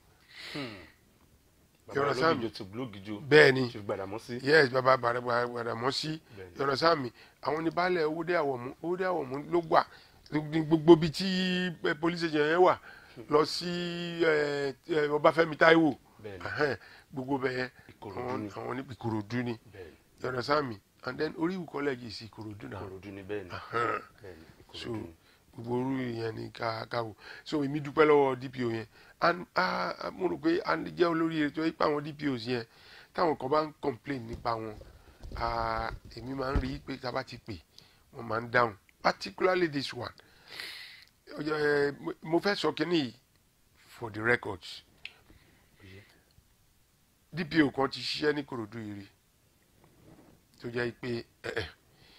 bàbá understand ológìjò tó gbólógìjò bẹ́ẹ̀ ni ṣe gbàdámọ́ sí. yes bàbá Gbàdàmọ́sí Bẹ́ẹ̀ni. you understand me àwọn ni baálẹ̀ owó dé àwọ̀ mú owó dé àwọ̀ mú ló gbà ní gbogbo bíi tí eh, police station yẹn wà lọ sí eh, eh, Ọbáfẹ́mi Táíwò Bẹ́ẹ̀ni. Ẹhẹ́n, gbogbo bẹ́ẹ̀ Ìkòròdú àwọn ni. àwọn ní Ìkòròdú ni bẹ́ẹ̀ni you understand me and then Oríwu college is Ìkòròdú náà ìkòròdú ni bẹ́ẹ̀ni Ẹhẹ́n. bẹ́ẹ̀ni so ìkòròdú ni. gbogbo orú yẹn ni ká ká wò so èmi dúpẹ́ lọ́wọ́ DPO yẹn and ah, ah, mo rò pé a lè jẹ́ olórí ètò ipa àwọn DPOs yẹn táwọn kan bá ń complain nípa wọn ah, èmi máa ń rí i pé tá a bá ti pè wọ́n máa ń dáhùn particularly this one Ó jẹ́, eh, mo- mo fẹ́ sọ kínní yìí for the records Oye. DPO kan ti ṣiṣẹ́ ní Kòròdú yìí rí tó jẹ́ pé eh, eh,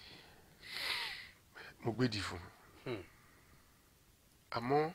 mo gbèdì fún un Hmm. àmọ́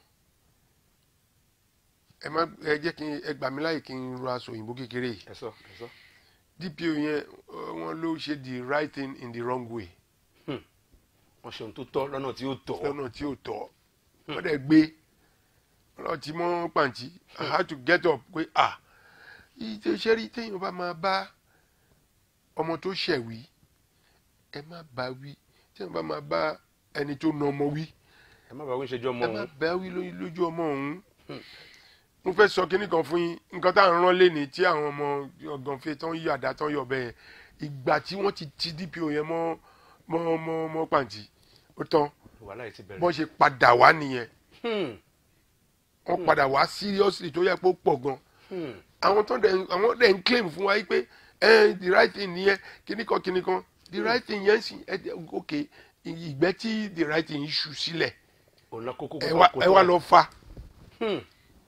ẹ má ẹ jẹ́ kí n ẹ gbà mí láyè kí n ro aṣọ òyìnbó kékeré yìí ẹ sọ ẹ sọ. DPO yẹn ọ, wọ́n ló ṣe the right thing in the wrong way wọ́n ṣe ohun tó tọ́ lọ́nà tí ó tọ́. lọ́nà tí ò tọ́ wọ́n dẹ̀ gbé wọ́n ti mọ́ pàǹtí I had to get up pé ah ìṣe iṣẹ́ rí téèyàn bá máa bá ọmọ tó ṣẹ̀ wí ẹ má bá wí téèyàn bá máa bá ẹni tó na ọmọ wí ẹ má bàa wí ṣe jọ ọmọ ẹ má òun. bá wí lójú lójú ọmọ òun mo fẹ́ sọ kinní kan fún yín nǹkan tá à ń rán léni tí àwọn ọmọ ọ̀gànfẹ́ tán yí àdá tán yọ bẹ́ẹ̀ ìgbà tí wọ́n ti ti DPO yẹn mọ́ mọ́ mọ́ mọ́ pàǹtí ó tán wàhálà yìí ti bẹ̀rẹ̀. bọ́n ṣe padà wá nìyẹn Hmm, wọ́n padà wá seriously tó yẹ kó pọ̀ gan hmm. àwọn tó dẹ̀ àwọn dẹ̀ ń claim fún wa yìí pé ẹ the right thing nìyẹn kinní kan kinní kan the right thing yẹn sì ẹ dẹ̀ ok ìgbẹ́ tí the right thing ṣù sílẹ̀ ọ̀nà kókó ẹ kókó wá kó ẹ wá tọ́. lọ fa Hmm,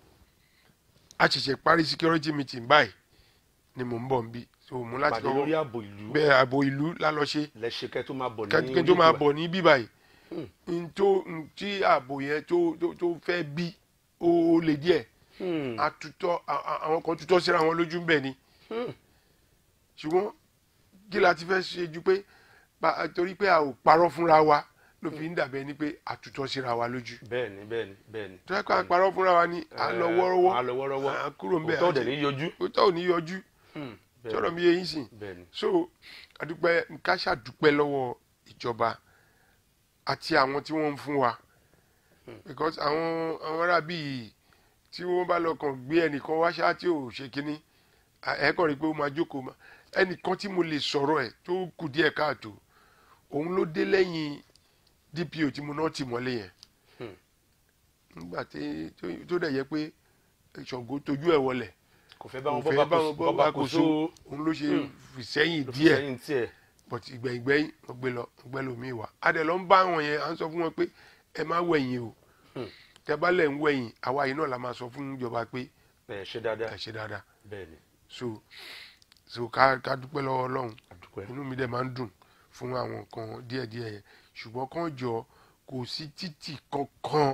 a ṣẹ̀ṣẹ̀ parí security meeting báyìí ni mò ń bọ̀ nbí so mo láti pàdé lórí lọ ààbò ìlú bẹ́ẹ̀ ààbò ìlú lálọ́ ṣe lẹ́ṣẹ̀ kẹ́ tó máa bọ̀ ní kẹ́kẹ́ tó máa orí bọ̀ ní bí báyìí Hmm. n tó n tí ààbò yẹn tó tó tó fẹ́ bí ó lè díẹ̀ ìgbà. Hmm, àtútọ́ à- à- àwọn kan tútọ́ síra wọn lójú ń bẹ̀ ni hmm. ṣùgbọ́n kí la ti fẹ́ ṣe ju pé bá- torí pé a ò parọ́ fúnra wa ló fi ń dàbẹ́ ni pé àtútọ́ síra wa lójú bẹ́ẹ̀ni bẹ́ẹ̀ni bẹ́ẹ̀ni. tó yẹ kó a parọ́ fúnra wa ni à ń lọ wọ́rọ́wọ́ à ń lọ wọ́rọ́wọ́. à ń kúrò ń bẹ̀ òótọ́ dẹ̀ ní yọjú. òótọ́ ò ní yọjú Hmm, bẹ́ẹ̀ni, sọ̀rọ̀ mi yé yín sìn bẹ́ẹ̀ni. so adúpẹ́ nǹkan ṣàdúpẹ́ lọ́wọ́ ìjọba àti àwọn tí wọ́n ń fún wa because àwọn àwọn ará bíi tí wọ́n bá lọ kàn gbé ẹnìkan wá ṣáá tí ò ṣe kínní ẹ kàn rí i pé ó máa jókòó ma ẹnìkan tí mo lè sọ̀rọ̀ ẹ̀ tó kù díẹ̀ káàtó òun ló dé lẹ́yìn DPO tí mo náà tì mọ́lé yẹn Hmm. nígbà tí tó- tó dẹ̀ yẹ pé Ṣàngó tójú ẹ̀ wọlẹ̀ kò fẹ́ bá wọn kò fẹ́ bọ́ bá wọn bọ́ bá kó so òun ló ṣe Hmm. fìsẹ́yìn ló fi díẹ̀ sẹ́yìn tiẹ̀. but ìgbẹ̀yìngbẹ̀yìn wọ́n gbé lọ wọ́n gbé lómi wá a dẹ̀ lọ ń bá àwọn yẹn à ń sọ fún wọn pé ẹ má wẹ̀yìn o Hmm. tẹ bá lẹ̀ ń wẹ̀yìn àwa yìí náà la máa sọ fún ìjọba pé ẹ ṣe dáadáa ẹ ṣe dáadáa bẹ́ẹ̀ni so so ká ká dúpẹ́ lọ́wọ́ Ọlọ́run àdúpẹ́. inú mi dẹ̀ máa ń dùn fún àwọn nǹkan díẹ̀díẹ̀ yẹn ṣùgbọ́n kàn jọ kò sí títì kankan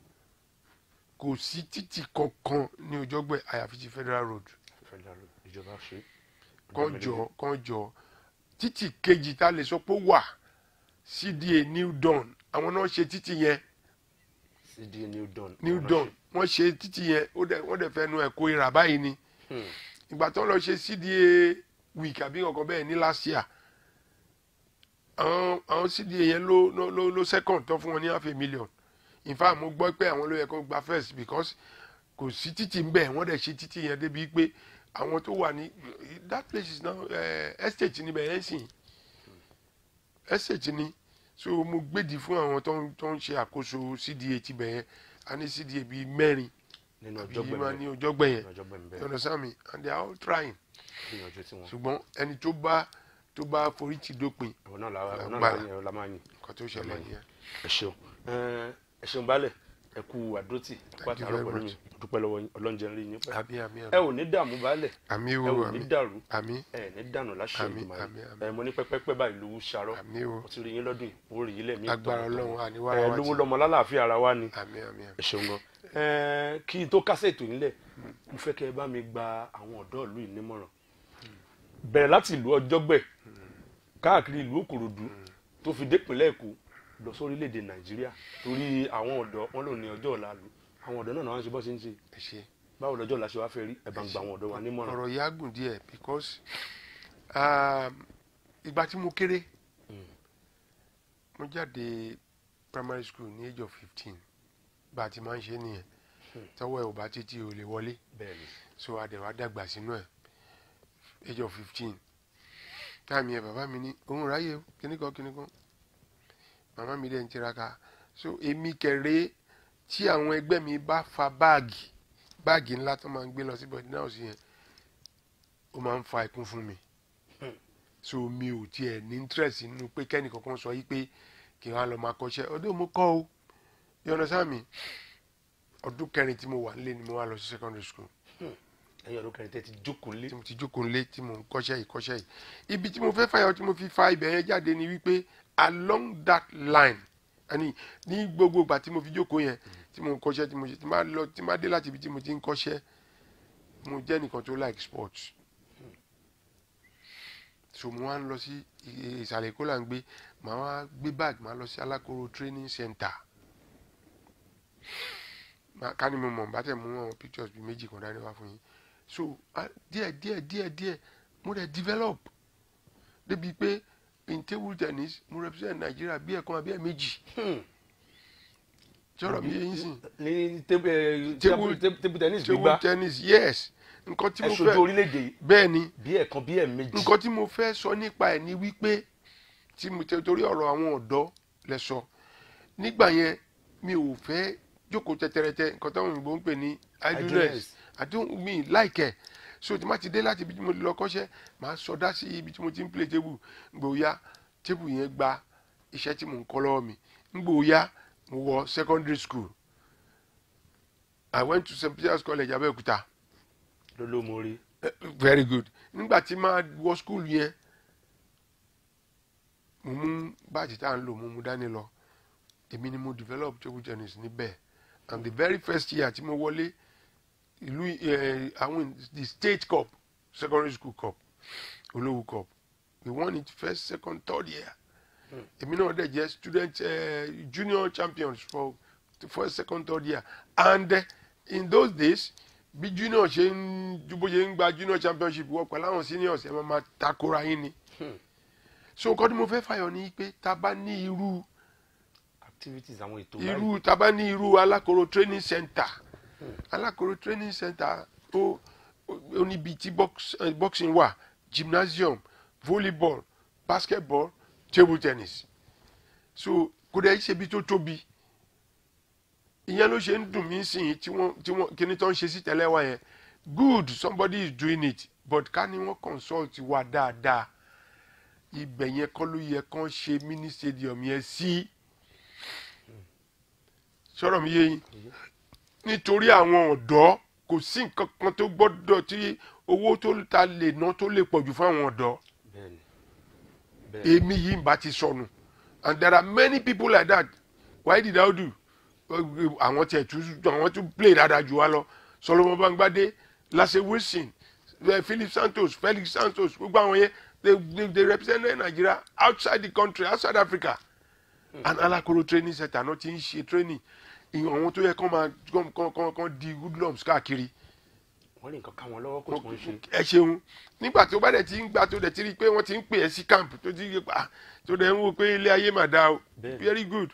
kò sí títì kankan ní Òjọ́gbẹ́ àyàfi ti Federal Road Federal ìjọba ṣe. kàn jọ kàn jọ títì kejì tá a lè sọ pé ó wà CDA New Dawn àwọn náà ṣe títì yẹn cda new dawn. New Dawn wọ́n ṣe títì yẹn ó dẹ̀ wọ́n dẹ̀ fẹ́ nu ẹ̀kọ́ ìrà báyìí ni Hmm, ìgbà tó ń lọ ṣe CDA week àbí ọkọ̀ bẹ́ẹ̀ ní last year àwọn àwọn CDA yẹn ló ló ló ló second tó fún wọn ní half a million in fact mo gbọ́ pé àwọn ló yẹ kó gba first because kò sí títì ń bẹ̀ wọ́n dẹ̀ ṣe títì yẹn débi pé àwọn tó wà ní that place is now uh, estate níbẹ̀ yẹn sìn estate ni so mo gbèdì fún àwọn tó ń tó ń ṣe àkóso CDA tibẹ̀ yẹn a ní CDA bíi mẹ́rin nínú àbí ọjọ́ máa ní gbẹ̀mí ọjọ́ gbẹ̀yẹn ọjọ́ gbẹ̀mí you bẹ́ẹ̀ understand me and they are all trying gbìyànjú tí wọn. ṣùgbọ́n ẹni tó bá tó bá forí ti dópin àwọn náà la àwọn náà Agbára. la yẹn la máa yìn. nǹkan tó ṣẹlẹ̀ nìyẹn. ẹ ṣeun ẹ ẹ ṣeun baálẹ̀ ẹ kú àdótì you pàtàkì very pẹ̀lú mi much. dúpẹ́ lọ́wọ́ yín ọlọ́njẹ rí yín pẹ́. àmì àmì ẹ ò ní dààmú baálẹ̀ àmì ẹ o ò ní àmì dàrú àmì ẹ ní dànù láṣẹ Àmín, ìgbìmọ̀ àmín, àmín. ẹ mo ní pẹ́pẹ́pẹ́ báyìí lówó ṣarọ́ àmì o mo ti rí yín lọ́dún yìí mo rí yín lẹ́mí agbára tọ̀tọ̀. ọlọ́run ẹ àníwára wa lówó ti lọ́mọ lálàáfíà ara wa ni àmì àmì àmì. ẹ ṣeun gan ẹ kí n tó kásẹ̀ ètò yín lẹ̀ mo fẹ́ kẹ́ ẹ bá mi gba àwọn ọ̀dọ́ ìlú yìí nímọ̀ràn bẹ̀rẹ̀ láti ìlú ọjọ́gbẹ̀ káàkiri ìlú òkòròdú tó fi dépínlẹ̀ èkó lọ sórílẹ̀‐èdè nàìjíríà torí àwọn ọ̀dọ́ wọn lò ní ọjọ́ ọ̀la lu àwọn ọ̀dọ́ náà náà wọ́n ṣe bọ́ sí ń ṣe ẹ ṣe báwo lọ́jọ́ ọ̀la ṣe wá fẹ́ rí ẹ̀ bá ń gba àwọn ọ̀dọ́ wa nímọ̀ràn. ọ̀rọ̀ yìí á gùn díẹ̀ because um, ìgbà tí mo kéré mo jáde primary school ní age of fifteen bá a ti máa ń ṣe nìyẹn tọwọ́ ẹ̀ ò bá títí ò lè wọlé bẹ́ẹ̀ni so adẹ̀wà dàgbà sínú ẹ̀ age of fifteen táàmì ẹ̀ bàbá mi ní òun ráyè o, kíní kan kíní kan màmá mi dẹ̀ ń tiraka so èmi kẹrẹ tí àwọn ẹgbẹ́ mi bá fa báàgì báàgì ńlá tó máa ń gbé lọ sí bọ̀dí náà sí yẹn ó máa ń fa ikún fún mi so mi ò tiẹ̀ ní interest nínú pé kẹ́nì kankan sọ yí pé kí wọ́n á lọ máa kọ́ṣẹ́ ọdún mo kọ́ o yọ̀nà sáàmì ọdún kẹrin tí mo wà nílé ni mo wá lọ sí secondary school ẹ̀yin ọdún kẹrin tẹ́ ti jókòó lé tí mo ti jókòó nílé tí mo ń kọ́ṣẹ́ yìí kọ́ṣẹ́ yìí ibi tí mo fẹ́ fàyọ tí mo fi fa ibẹ̀ yẹn jáde ni wípé along that line ẹni ní gbogbo ìgbà tí mo fi jókòó yẹn tí mo ń kọ́ṣẹ́ tí mo ṣe tí máa lọ tí máa dé láti ibi tí mo ti ń kọ́ṣẹ́ mo jẹ́ nìkan tó like sports so mo wá ń lọ sí i- ìsàlẹ̀ èkó là ń gbé màá wá gbé bag màá lọ sí alákòóró training center Màá- ká ní mo mọ̀ bá tẹ̀ mú àwọn pictures bíi méjì kan dání wá fún yín so ah, díẹ̀ díẹ̀ díẹ̀ díẹ̀ mo dẹ̀ develop débi pé in table tennis mo represent Nigeria bí ẹ̀kan àbí ẹ̀méjì sọ̀rọ̀ mi yẹn sìn ní tébù ẹ, Table- tébù tébù tennis table gbígbá tennis yes nǹkan tí ẹ mo ṣojú fẹ́ orílẹ̀-èdè yìí bẹ́ẹ̀ ni bí ẹ̀kan bí ẹ̀mejì nǹkan tí mo fẹ́ sọ nípa ẹ̀ ni wípé tí mo tẹ torí ọ̀rọ̀ àwọn ọ̀dọ́ lẹ sọ nígbà yẹn mi ò fẹ́ jókòó tẹ́tẹ́rẹ́tẹ́ nǹkan táwọn òyìnbó ń pè ní idleness Idleness. I don't mean like ẹ̀ so tí ma ti dé láti ibi tí mo lọ kọ́ṣẹ́ màá sọdá sí ibi tí mo ti ń play table gbòòyà table yẹn gba iṣẹ́ tí mo ń kọ́ lọ́wọ́ mi gbòòyà mo wọ secondary school I went to St. Peter's College Abẹ́òkúta lólómọrí Eh, very good nígbà tí máa wọ skul yẹn mo mú báàjì tá à ń lò mo mú dání lọ èmi ni mo develop table tennis níbẹ̀ and the very first year tí mo wọlé ìlú eh, àwọn the state cup secondary school cup olówó cup we won it first second third year èmi náà dẹ̀ jẹ́ student eh, junior champions for the first second third year and eh, in those days bí junior ṣe ń ju bó ṣe ń gba junior championship wọ pẹ̀lú àwọn seniors ẹ̀ máa ma takora yín ni so nǹkan tí mo fẹ́ fàyọ ni pé tá a bá ní irú activities àwọn ètò báyìí irú tá a bá ní irú alákòóró training center alákòóró training center ó ó- ó níbi tí box, eh, boxing wà gymnasium volleyball basketball table tennis so kò dẹ̀ ṣe ibi tó tóbi ìyẹn ló ṣe ń dùn mí sìn tí wọ́n tí wọ́n kíní tó ń ṣe sí tẹ́lẹ̀ wá yẹn good somebody is doing it but ká ní wọ́n consult wa dáadáa ibẹ̀ yẹn kọ́ ló yẹ kán ṣe mini stadium yẹn sí sọ̀rọ̀ mi yé yín nítorí àwọn ọ̀dọ́ kò sí nǹkan kan tó gbọ́dọ̀ tí owó tó ta lè ná tó lè pọ̀jù fún àwọn ọ̀dọ́ bẹ́ẹ̀ni bẹ́ẹ̀ni èmi yìí ń bá ti sọnù and there are many people like that why did I do àwọn tiẹ̀ tún àwọn tún play dáadáa jù wá lọ Solomon Bangbade Lasse Wilson eh, Philip Santos Felix Santos gbogbo àwọn yẹn they they they represent Nigeria outside the country outside Africa and alakoro training center náà ti ń ṣe training ìyẹn àwọn tó yẹ kán máa kán kán kán kán di hoodlums káàkiri wọ́n lè nǹkan ká wọn lọ́wọ́ kó tó ń ṣe ẹ ṣeun nígbà tó bá dẹ̀ ti ń gbà tó dẹ̀ ti rí i pé wọ́n ti ń pè ẹ́ sí camp tó ti rí pa tó dẹ̀ ń wò pé ilé ayé mà dáa o Bẹ́ẹ̀ni. very good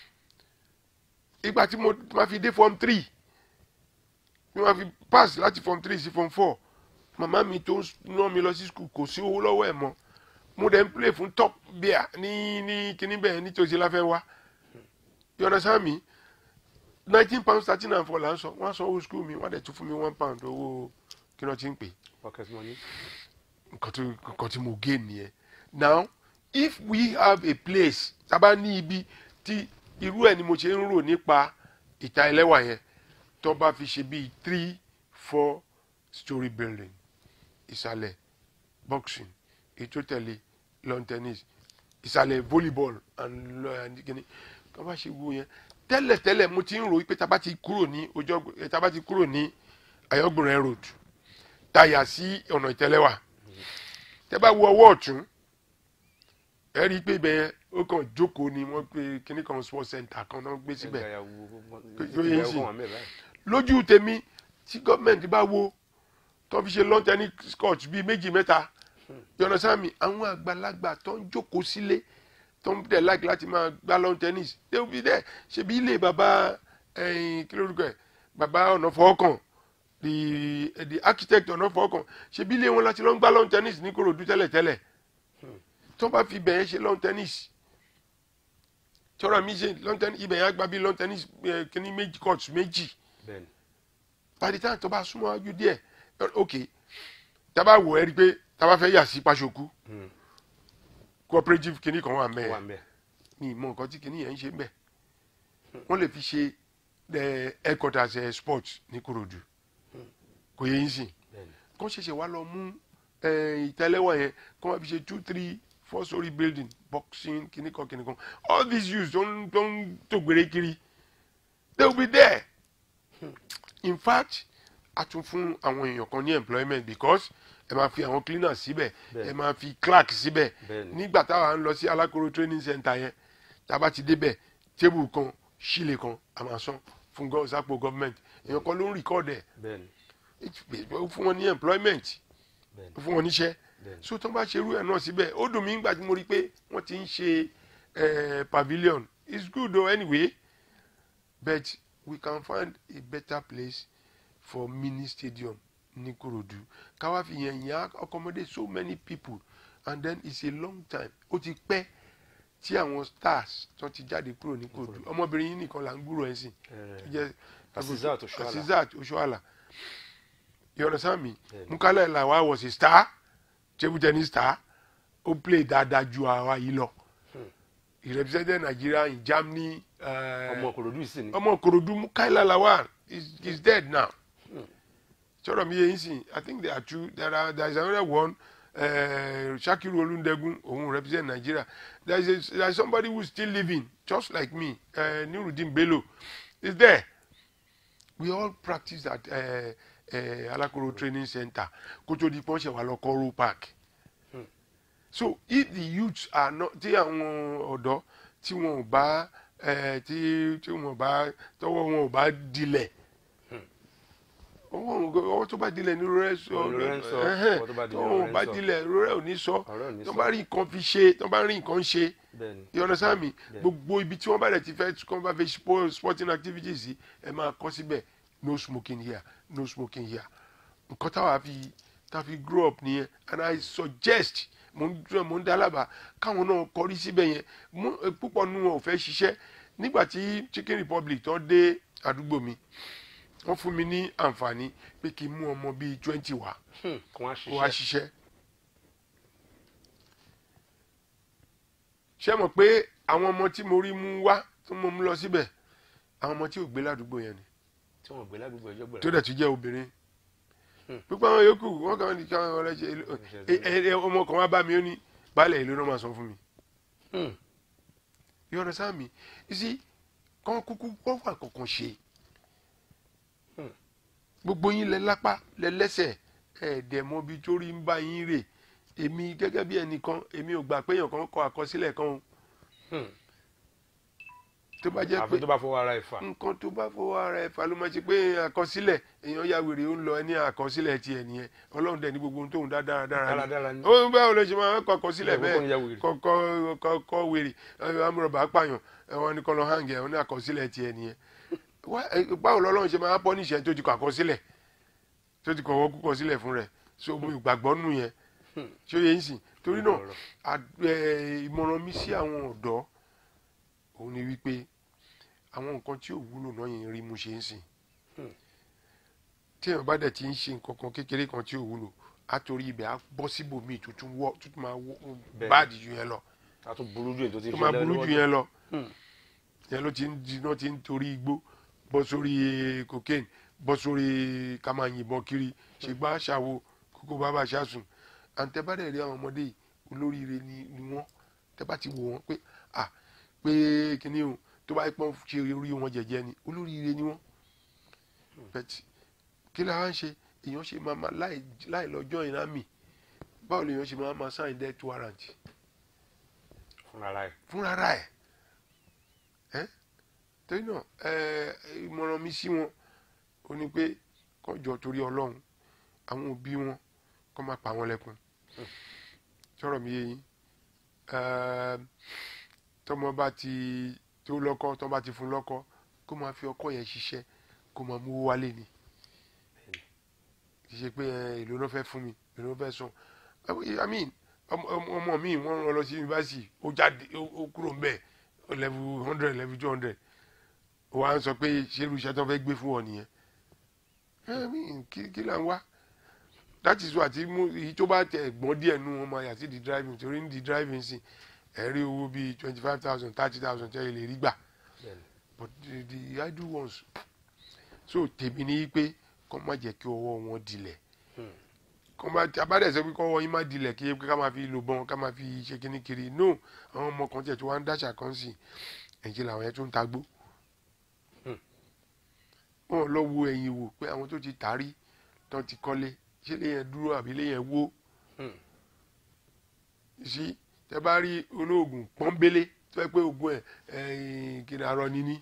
ìgbà tí mo máa fi dé form three tí mo máa fi pass láti form three sí form four màmá mi tó ná mi lọ sí school kò sí owó lọ́wọ́ ẹ̀ mọ́ mo dẹ̀ ń play fún top beer ní ní kíní bẹ́ẹ̀ nítòsí láfẹ́ wá you understand me nineteen pounds thirteen and four là ń sọ wọ́n á san owó school mi wọ́n á dẹ̀ tún fún mi one pound owó kí wọ́n ti ń pè é pocket money nǹkan tó nǹkan tí mo gé nìyẹn now if we have a place tábà ní ibi tí irú ẹ̀ ni mo ṣe ń rò nípa ìta ẹlẹ́wà yẹn tó bá fi ṣe bíi three four story building ìsàlẹ̀ boxing ètò tẹ̀lé lawn tennis ìsàlẹ̀ volleyball and lo- and kini tó bá ṣe wo yẹn tẹ́lẹ̀tẹ́lẹ̀ mo ti ń rò pé tábà ti kúrò ní ojú tábà ti kúrò ní ayọ́gbọ̀nrẹ́ road táyà sí ọ̀nà ìtẹ́lẹ́wà tẹ́ bá wo ọwọ́ ọ̀tún ẹ rí i pé ibẹ̀ yẹn ó kàn jókòó ni wọ́n pe kíní kan sports center kan náà gbé síbẹ̀ yóò yé sí. lójú tèmi tí gọ́ọ̀mẹ̀ntì bá wo tó fi ṣe lawn tennis court bíi méjì mẹ́ta yọ̀nà sáàmì àwọn àgbàlagbà tó ń jókòó sílé tó ń tẹ̀ láì láti máa gbá lawn tennis they will be there ṣebí ilé bàbá ẹ̀yìn kí lórúkọ ẹ̀ bàbá ọ̀nà fọ́ọ̀kàn the the architect ọ̀nà fọ́ọ̀kàn ṣebí ilé wọn láti lọ ń gbá lawn tennis ní Kòròdú tẹ́lẹ̀tẹ́lẹ̀ tó bá fi bẹ̀yẹn ṣe lawn tennis tọ́ra mi ṣe lawn tennis ibẹ̀ yẹn á gba bí lawn tennis kíní méjì court méjì by the time tó bá súnmọ́ wájú díẹ̀ ok tá a bá wò ẹ́ rí i pé tá a bá fẹ́ yà sí Pàṣọkú cooperative kíní kan wà mẹ́ẹ̀ ní ìmọ̀ nǹkan tí kíní yẹn ń ṣe mẹ́ẹ̀ wọ́n lè fi ṣe headquarters ẹ̀ sports ní Kòròdú kò yẹ yín sìn kó ṣẹ̀ṣẹ̀ wá lọ mú ìtẹ́lẹ́wọ̀n yẹn kó wọ́n fi ṣe two three four story building boxing kíní kan kíní kan all these youths tó ń tó ń tó gbére kiri they will be there in fact a tún fún àwọn èèyàn kan ní employment because ẹ máa fi àwọn cleaners síbẹ̀ ẹ máa fi clerk síbẹ̀ nígbà táwa ń lọ sí alákòrò training center yẹn tá a bá ti débẹ̀ table kan sílè kan a máa san fún sápò government èèyàn kan ló ń record ẹ̀ ó fún wọn ní employment ó fún wọn níṣẹ́ so tó bá ṣerú ẹ̀ náà síbẹ̀ ó dùn mí nígbà tí mo rí pé wọ́n ti ń ṣe pavilion it's good though anyway but we can find a better place for mini stadium ní Kòròdú káwá fi yẹn yẹn accommodate so many people and then it's a long time ó ti pẹ́ tí àwọn stars tó ti jáde kúrò ní Kòròdú ọmọbìnrin yìí nìkan là ń gbúrò ẹ̀ sìn tó jẹ́ Asisat Oshoala you understand me Mukala Lawa was a star table tennis star ó play dáadáa ju àwa yìí lọ he represented Nigeria in Germany ọmọ Kòròdú sì ni ọmọ Kòròdú Mukaila Lawal is is dead now sọ̀rọ̀ mi yẹn sìn i think there are two there are there is another one uh, Shakiru Olundegun òun represent Nigeria there is a, there is somebody who is still living just like me uh, Nurudin Bello is there we all practice at uh, uh, Alakoro training center kótó di pọ́ńṣẹ̀ wà lọ Koro Park so if the youths are not tí àwọn ọ̀dọ́ tí wọn ò bá tí tí wọn bá tọwọ́ wọn ò bá dilẹ̀ ọwọ́ tó bá dilẹ̀ ní rẹ sọ tọwọ́ wọn bá dilẹ̀ rẹ ò ní sọ tó bá rí nǹkan fi ṣe tó bá rí nǹkan ṣe you understand me gbogbo ibi tí wọ́n bá rẹ̀ ti fẹ́ kọ́ bá fẹ́ sporting activities yìí ẹ máa kọ́ síbẹ̀ no smoking here no smoking here nǹkan táwa fi táwa fi grow up nìyẹn and I suggest mo ń dúró mo ń dálábà káwọn náà kọrí síbẹ̀ yẹn púpọ̀ nínú wọn ò fẹ́ ṣiṣẹ́ nígbà tí Chicken Republic tó dé àdúgbò mi wọ́n fún mi ní àǹfààní pé kí n mú ọmọ bíi twenty wá kó wá ṣiṣẹ́. ṣé mọ̀ pé àwọn ọmọ tí mo rí mú wá tó mọ̀ mú lọ síbẹ̀ àwọn ọmọ tí ò gbé ládùúgbò yẹn ni tí wọn gbé ládùúgbò ẹjọ gbẹrẹ tó dẹ̀ tún jẹ́ obìnrin pípa àwọn yòókù wọn kàn ní káwọn ọ̀rẹ́ ṣe ọmọ kan wá bá mi ó ní baálẹ̀ ìlú náà máa san fún mi. you understand me you see kàn kúkú kọ́ wà kankan ṣe gbogbo yín lẹ lápá lẹ lẹ́sẹ̀ ẹ̀ẹ́dẹ̀ mọ bí torí ń bá yín rè èmi gẹ́gẹ́ bí ẹnìkan èmi ò gbà pé èèyàn kan kọ àkọsílẹ̀ kan o tó bá jẹ́ pé àfi tó bá fọwọ́ ara ẹ̀ fà nǹkan tó bá fọwọ́ ara ẹ̀ fà ló máa ṣe pé àkọsílẹ̀ èèyàn ya wèrè ó ń lọ ẹni àkọsílẹ̀ tiẹ̀ nìyẹn ọlọ́run dẹ̀ ní gbogbo ohun tóun dá dáradára dáradára ni ó báwo ló ṣe máa kọ àkọsílẹ̀ Ìyàwó kan ya bẹ́ẹ̀ wèrè. kọ́kọ́ kọ́ wèrè amúrọ̀bà pààyàn wọn ní kọ́ lọ hàn gẹ̀ wọn ní àkọsílẹ̀ tiẹ̀ nìyẹn Wá- ẹ, báwo lọ́lọ́run ṣe máa pọ́ níṣẹ́ tó ti kọ àkọsílẹ̀ tó ti kọ̀wọ́ kúkọ sílẹ̀ fún rẹ̀ so mo ìgbàgbọ́ nù yẹn ṣé ó yẹ ń sìn torí náà Ọ̀rọ̀. à- ẹ, ìmọ̀ràn mi sí àwọn ọ̀dọ́ òun ni wípé àwọn nǹkan tí ò wúlò náà yẹn rí mu ṣe ń sìn Hmm. tí èèyàn bá dẹ̀ ti ń ṣe nǹkan kan kékeré kan tí ò wúlò á torí ibẹ̀ á bọ́ síbòmíì tó tún wọ́ tó tún máa wọ́ Bẹ́ẹ̀ni. báàdì ju yẹn lọ a tún burú ju èyí tó ti ń tó ṣe máa lẹ́nu burú lọ́wọ́ ju yẹn lọ Hmm. yẹn ló ti ń di náà ti ń torí igbó bọ́ sórí cocaine bọ́ sórí ká máa yìnbọn kiri ṣègbà ṣàwo kókó bàbá ṣàsùn àǹtẹ̀bádẹ̀ rí àwọn ọmọdé yìí olóríire ni ni wọ́n tẹ́ bá ti wò wọ́n pé à pé kíní o tó bá pọ́n ṣe orí wọn jẹ̀jẹ̀ ni olóríire ni wọ́n bẹ́ẹ̀ kí la wá ń ṣe èèyàn ṣe máa máa láì láì lọ́jọ́ ìrámì báwo lèèyàn ṣe máa máa sign death warrant fúnra ẹ̀ fúnra ra ẹ̀ ẹ́ torí náà ẹ ìmọ̀ràn mi sí wọn ó ní pé kọjọ torí ọlọ́run àwọn òbí wọn kọ́ máa pa wọn lẹ́kùn sọ̀rọ̀ mi yé yín Ẹ, tọmọ bá ti tó lọ́kọ tọmọ bá ti fún lọ́kọ kó máa fi ọkọ yẹn ṣiṣẹ́ kó máa mú owó wálé ni kì í ṣe pé ẹ, èlò ló fẹ́ fún mi èlò ló fẹ́ san I mean ọmọ ọmọ mi wọ́n rán lọ sí yunifásitì ó jáde ó ó kúrò ń bẹ̀ level hundred level two hundred ó wá ń sọ pé ṣé irú iṣẹ́ tó fẹ́ gbé fún ọ nìyẹn I mean kí kí là ń wá that is why tí mú èyí tó bá tẹ ẹ̀gbọ́n díẹ̀ nú wọn máa yà sí di driving torí ní di driving sí ẹ̀ rí owó bíi twenty five thousand thirty thousand tẹ́ ẹ lè rí gbà bẹ́ẹ̀ni but the, the idle ones so tèmi ní pé kọ́ má jẹ́ kí ọwọ́ wọn dilẹ̀ Hmm. kọ́ má abádẹ́ sọ pé kọ́ ọwọ́ yín má dilẹ̀ kí ká máa fi lò bọ́n ká máa fi ṣe kíní kiri no àwọn ọmọ kan tiẹ̀ tí wọ́n á ń dáṣà kan sí ẹ̀jẹ̀ làwọn yẹn tó ń tagbó Hmm. wọn lọ wo ẹ̀yìn wò pé àwọn tó ti tàrí tán ti kọ́lé ṣé lè yẹn dúró àbí lè yẹn wó Hmm. sí tẹ bá rí olóògùn pọ́nbélé tó yẹ pé oògùn ẹ̀ ẹ̀yìn kí ni arọ níní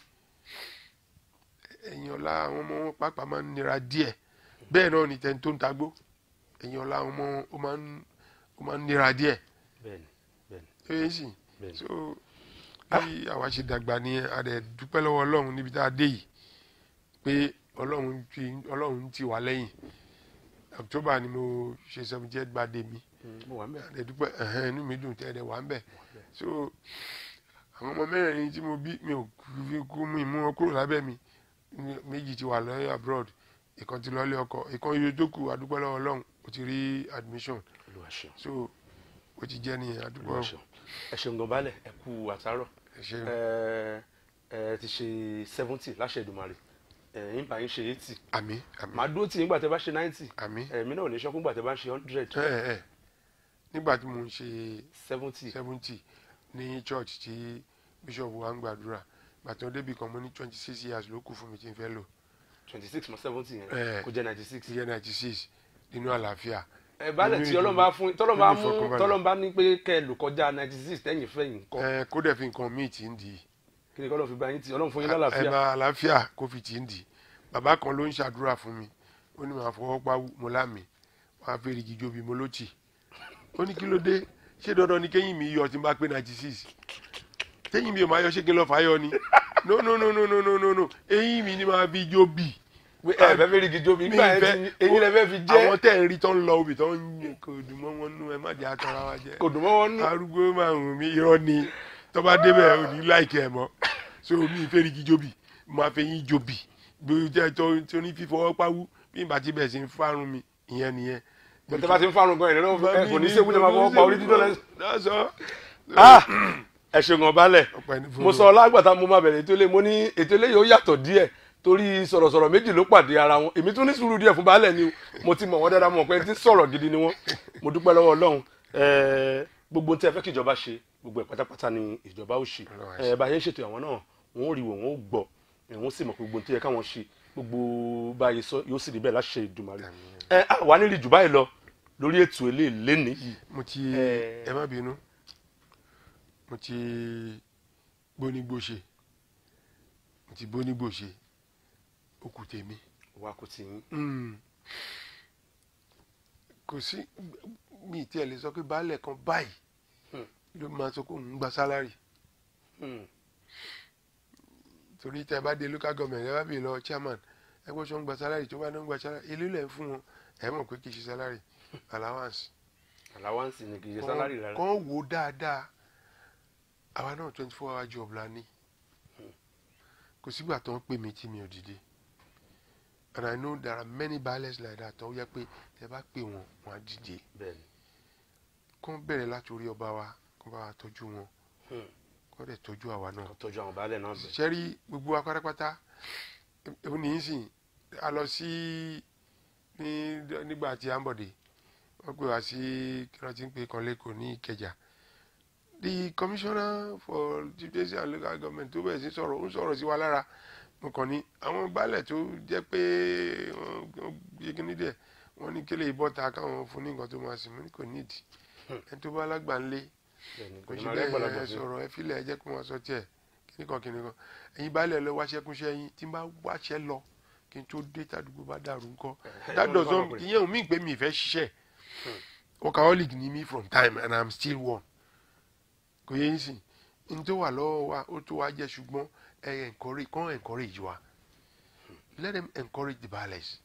ẹ̀yìn ọ̀la àwọn ọmọ wọn pàápàá máa ń nira díẹ̀ bẹ́ẹ̀ náà ni tẹni tó ń tagbó ẹ̀yìn ọ̀la àwọn ọmọ wọn ó máa ń ó máa ń nira díẹ̀ bẹ́ẹ̀ni bẹ́ẹ̀ni tó yẹ sì bẹ́ẹ̀ni so bí àwa ṣe dàgbà ni a dẹ̀ dúpẹ́ lọ́wọ́ ọlọ́run níbi tá a dé yìí pé ọlọ́run ti ọlọ́run ti wà lẹ́yìn october ni mo ṣe seventy eight birthday mi Hmm, mo wà ń bẹ̀ a dẹ̀ dúpẹ́ ẹ̀hẹ́n inú mi dùn tẹ́ ẹ dẹ̀ wà ń bẹ̀ so àwọn ọmọ mẹ́rẹ̀ẹ̀rin tí mo bí mi ò fi kú mi mú wọn kúrò lábẹ́ mi Mi- méjì ti wà lọ́yọ̀ abroad ìkan ti lọ́lé ọkọ ìkan iye tó kù adúpẹ́ lọ́wọ́ ọlọ́run ó ti rí admission olúwa ṣeun so ó ti jẹ́ nìyẹn adúpẹ́ olúwa ṣeun ẹ ṣeun gan balẹ̀ ẹ kú àtàárọ̀ ẹ ṣe ẹ ẹ ti ṣe seventy láṣẹ Èdùmàrè ẹ yín bá yín ṣe eighty àmì àmì màá dúró tì yín gbà tẹ́ bá ṣe ninety àmì ẹ̀mí náà ò ní ṣọ́kún gbà tẹ́ bá ń ṣe hundred ẹ ẹ nígbà tí mo ń ṣe seventy seventy ní church tí bishop wa ń gbàdúrà gbàtàn débi kan mo ní twenty six years ló kù fún mi tí n fẹ́ lò twenty six mọ seventy yẹn Eh. kó jẹ́ ninety six. ti yẹ ninety six nínú àlàáfíà ẹ balẹ̀ tí nínú ọlọ́run bá fún tọ́lọ́run bá nínú mú ìfọkànbalẹ̀. tọ́lọ́run bá ní pé kẹ́ ẹ lò kọjá ninety six tẹ́yìn fẹ́yìn kọ́ ẹ kó dẹ̀ fi nǹkan míì tí ń di kí ni kọ́lọ́run fi bá yín tì ọlọ́run fún yín ẹ lálàáfíà máa àlàáfíà kó fi tí ń di bàbá kan ló ń ṣàdúrà fún mi ó ní màá fọwọ́ pa mo lámì wàá fẹ́ rigi jobi mo ló tì ó ní kí ló dé ṣé dandan ni kéyìn mi yọ tí n bá pé ninety six téyìn mi ò máa yọ ṣé kí n lọ fàáyọ ni no no no no no no no no eyín mi ni máa fi jobi Pé ẹ fẹ́ fẹ́ rí gidi omi mi nígbà yẹn fẹ́- ti eyín lẹ fẹ́ fi jẹ́ àwọn tẹ̀ ń rí tó ń lọ obì tó ń yẹ kò dùn mọ́ wọn nú ẹ má jẹ́ àtọ́ra wa jẹ́ kò dùn mọ́ wọn nú arúgbó máa ń mi irọ́ ni tó bá débẹ̀ ò ní láìkẹ́ ẹ̀ mọ́ so mi ìfẹ́ rí kí jobi máa fẹ́ yín jobi bí o jẹ́ tó tó ní fífọwọ́ pawú bí n bá ti bẹ̀ sí ń fárun mi ìyẹn nìyẹn. tẹ bá ti ń fárun gan ìrẹ́lẹ́ ẹ kò ní sẹ́kù tẹ máa fọwọ́ pa orí dídọ́ lẹ́sìn. lọ́sọ̀. ẹ ṣe gan balẹ̀ ọ̀pẹ ní fún mo sọ lágbàtà mo máa bẹ̀rẹ̀ ètò ilé mo ní ètò ilé yóò yàtọ̀ díẹ̀ torí sọ̀rọ̀sọ̀rọ̀ méjì ló pàdé ara wọn èmi tún ní sùúrù díẹ̀ fún baálẹ̀ ni o mo ti mọ̀ wọ́n dáadáa mọ̀ pé tí sọ̀rọ̀ gidi ni wọ́n mo dúpẹ́ lọ́wọ́ ọlọ́run ẹ̀ẹ́, gbogbo ohun tí ẹ fẹ́ kí ìjọba ṣe gbogbo ẹ̀ pátápátá ni ìjọba ó ṣe Ọlọ́run á ẹ̀ bá a ṣe ń ṣètò àwọn náà wọ́n ó rí wò wọ́n ó gbọ́ ẹ̀ wọ́n sì mọ̀ pé gbogbo ohun tí yẹ káwọn ṣe gbogbo báyìí sọ yóò sì rí bẹ́ẹ̀ láṣẹ Èdùmàrè ẹ á wà nílì jù báyìí lọ lórí ètò ilé ìlénìí yìí mo ti Eh. ẹ má bínú mo ti gbónígbòṣe mo ti gbónígbòṣe ó kù tèmi. wa kò tí ń Mm. kò sí mi tí ẹ lè sọ pé baálẹ̀ kan báyìí Hmm. ló máa sọ pé òun ń gba sálárì torí tẹ bá dé local government ẹ bá bèèrè lọ chairman ẹ gbọ́ sọ ń gba sálárì tó bá ní ń gba sálárì èlé lẹ̀ ń fún wọn ẹ mọ̀ pé kì í ṣe sálárì allowance allowance ni kì í ṣe sálárì rárá kàn wò dáadáa àwa náà twenty four hour job la ní kò sígbà tó ń pè mí tí mi ò dìde and I know there are many baálẹ̀ like that tó yẹ pé tẹ bá pè wọn wọn á dìde bẹ́ẹ̀ni kàn bẹ̀rẹ̀ láti orí ọba wa kàn bá wa tọ́jú wọn Hmm. kàn dẹ̀ tọ́jú àwa náà kò tọ́jú àwọn baálẹ̀ náà bẹ̀ sẹ́rí gbogbo wa pátápátá òun ní í sìn a lọ sí ní nígbà tí à ń bọ̀dé wọ́n pè wá sí kí wọ́n ti ń pè kan lẹ́kọ̀ọ́ ní Ìkẹjà the commissioner for judicial and local government tó bẹ̀rẹ̀ sí sọ̀rọ̀ ó ń sọ̀rọ̀ sí wa lára mo kàn ní àwọn baálẹ̀ tó jẹ́ pé wọ́n gbé kíní dẹ̀ wọ́n ní kí lè bọ́ta káwọn fún ní nǹkan tó máa sìn mí kò nídìí ẹni tó bá lágbà ńlé bẹ́ẹ̀ni kò kò ní sí máa rí àgbàlagbà bẹ́ẹ̀ sí. sọ̀rọ̀ ẹ fílẹ̀ ẹ jẹ́ kó máa sọ tiẹ̀ kíníkan kíníkan ẹ̀yin baálẹ̀ lọ wáṣẹ́ kúnṣẹ́ yín tí n bá wáṣẹ́ lọ kí n tó dé tàdúgbò bá dàrú ńkọ́ that does not ìyẹn ò mí pé mi ìfẹ́ ṣiṣẹ́ workaholic ni mi from time and i'm still one kò yẹ yín sìn n tó wà lọ́wọ́ wa ó tó wá jẹ́ ṣùgbọ́n ẹ encourage kàn encourage wa let them encourage the baálẹ̀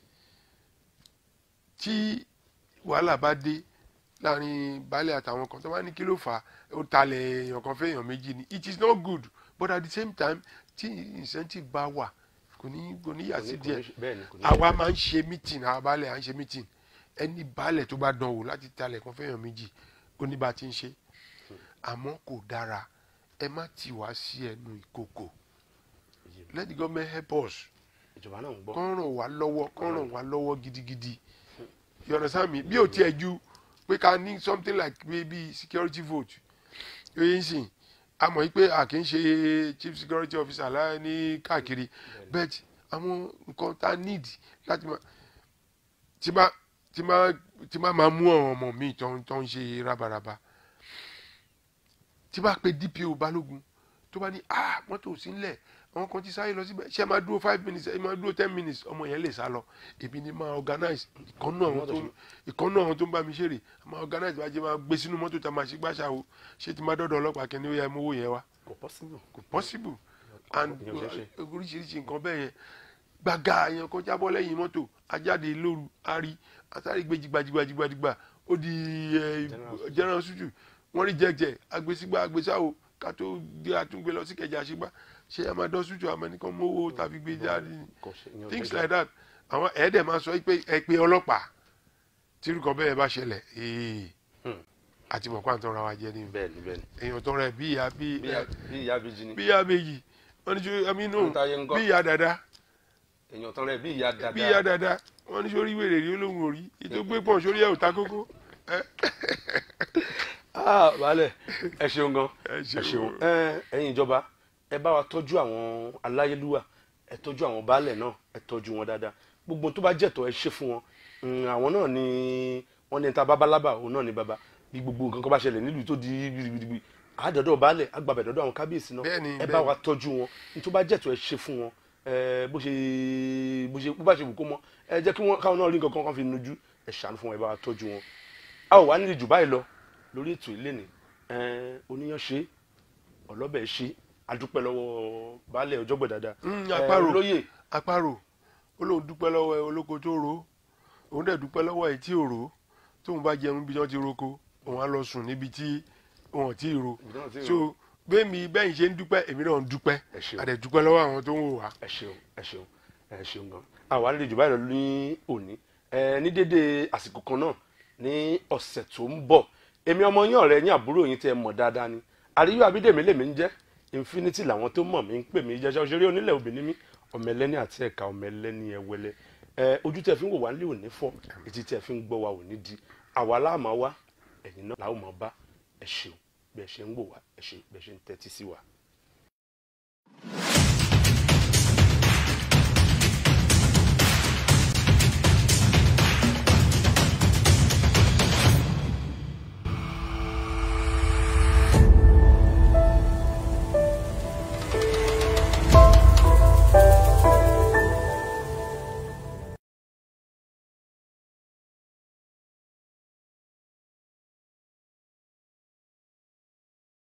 tí wàhálà bá dé láàrin baálé àtàwọn kan tó bá ní kí ló fà á ó talẹ̀ èèyàn kan fẹ́ èèyàn méjì ni it is not good but at the same time tí incentive bá wà kò ní kò ní yà sí díẹ̀ bẹ́ẹ̀ni kò ní àwa máa ń ṣe meeting àwa baálẹ̀ à ń ṣe meeting ẹni baálẹ̀ tó bá dán wò láti talẹ̀ kan fẹ́ èèyàn méjì ó ní bá a ti ń ṣe àmọ́ kò dára ẹ má tì wá sí ẹnu ìkòkò let the government help us ìjọba náà ń gbọ́ kán ràn wá lọ́wọ́ kán ràn wá lọ́wọ́ gidigidi you understand me bí o tiẹ̀ ju pé ká ní something like maybe security vote yóò yín sìn a mọ̀ pé a kì í ṣe chief security officer láyé ní káàkiri but àwọn nǹkan tá a need láti máa tí máa tí máa tí máa máa mú àwọn ọmọ mi tó ń tó ń ṣe rábaraba tí bá pe DPO balógun tó bá ní ah mọ́tò ò sí ńlẹ̀ àwọn kan ti sáré lọ síbẹ̀ ṣé ẹ máa dúró five minutes ẹ máa dúró ten minutes ọmọ yẹn lè sá lọ èmi ni máa organize ìkànnú àwọn tó ìkànnú àwọn tó ń bá mi ṣeré máa organize bá jẹ́ máa gbé sínú mọ́tò tá a máa ṣe gbàṣà o ṣé ti máa dọ́dọ̀ ọlọ́pàá kẹ́ni ó yẹ mú owó yẹn wá kò possible kò possible and Ìyẹn ò ṣeé ṣe. oríṣiríṣi nǹkan bẹ́ẹ̀ yẹn gbàgà yẹn kó jábọ́ lẹ́yìn mọ́tò ajáde lóru ari àtàrí gbé jìgbàjìgbàjìgbà ó di eh, General general hospital wọ́n rí jẹ́jẹ́ agbésígbà agbésáwò ká tó gbé àtúngbé lọ sí kẹjà àṣegbà ṣé ẹ máa dán hospital àmọ́ nìkan mówó tàbí gbé jáde ni kò ṣe ìyẹn ò things ṣeé like that àwọn ẹ̀ẹ́dẹ̀ máa sọ pé ẹ pé ọlọ́pàá tí irúkọ bẹ́ẹ̀ bá ṣẹlẹ̀ ee Hmm. àti mọ̀ pàǹtọ́ ra wa jẹ́ ní bẹ́ẹ̀ni bẹ́ẹ̀ni èèyàn tó rẹ̀ bí ìyá bí bí ìyá- bí ìyá bíjì ni bí ìyá méjì wọ́n ní sọ ẹmí nù Ohun táyé ń gọ́. bí ìyá dada èèyàn tán rẹ bí ìyá dada bí ìyá dada wọ́n ní sórí wèrè rí olóhùn orí ètò gbé pọ̀ sórí ẹ̀ ò ta kókó ẹ ah baálẹ̀ ẹ ṣeun gan Ẹ ẹ ṣeun. ṣeun ẹ ẹ̀yin ìjọba ẹ bá wa tọ́jú àwọn aláyélúwà ẹ tọ́jú àwọn baálẹ̀ náà ẹ tọ́jú wọn dáadáa gbogbo tó bá jẹ̀tọ́ ẹ ṣe fún wọn Mm, àwọn náà ni wọ́n ní ta babalábà òun náà ni baba bí gbogbo nǹkan kan bá ṣẹlẹ̀ nílùú tó di gbìrìgbìrì àádọ́dọ̀ baálẹ̀ àgbàbẹ̀ dọ́dọ̀ àwọn kábíyèsí náà Bẹ́ẹ̀ni, ẹ bá bẹ́ẹ̀ni. wa tọ́jú wọn ní tó bá jẹ̀tọ́ ẹ ṣe fún wọn ẹ bó ṣe bó ṣe bó bá ṣe wù kó mọ ẹ jẹ́ kí wọ́n káwọn náà rí nǹkan kan kan fi nujú ẹ ṣàánú fún wọn ẹ bá wa tọ́jú wọn a ò wá nílé jù báyìí lọ lórí ètò ilé ni oníyan ṣe ọlọ́bẹ̀ ṣe adúpẹ́ lọ́wọ́ baálẹ̀ ọjọ́gbẹ̀ dáadáa Mm, Eh, àparò. olóyè àparò ó lóun dúpẹ́ lọ́wọ́ ẹ olóko tó ro òun dẹ̀ dúpẹ́ lọ́wọ́ ẹ tí ò ro tóun bá jẹun bí wọ́n ti roko òun á lọ sùn níbi tí wọn ti ro Ibi tí wọ́n ti ro. so bẹ́ẹ̀mi bẹ́yìn ṣe ń dúpẹ́ èmi náà ń dúpẹ́ Ẹ ṣeun. a dẹ̀ dúpẹ́ lọ́wọ́ àwọn tó ń wò wá. ẹ ṣeun ẹ ṣeun ẹ ṣeun gan àwa nílé jù báyìí lọ ní òní ẹ ní dédé àsìkò kan náà ní ọ̀sẹ̀ tó ń bọ̀ èmi ọmọ yín ọ̀rẹ́ yín àbúrò yín tẹ́ ẹ mọ̀ dáadáa ni àríyá abídèmí lèmi ń jẹ́ infinity làwọn tó mọ̀ mí ń pè mí jẹ́sẹ́ òṣèré onílẹ̀ obìnrin mi ọmọ ẹlẹ́ni àti ẹ̀ka ọmọ ẹlẹ́ni ẹwẹlẹ ẹ ojú tẹ́ fi ń wò wá nílé òní fọ́ etí tẹ́ fi ń gbọ́ wa òní di àwa láàmà wá ẹ̀yin náà làwọn máa bá ẹ ṣeun bẹ́ẹ̀ ṣe ń wò wá ẹ ṣe bẹ́ẹ̀ ṣe ń tẹ́tí sí wa.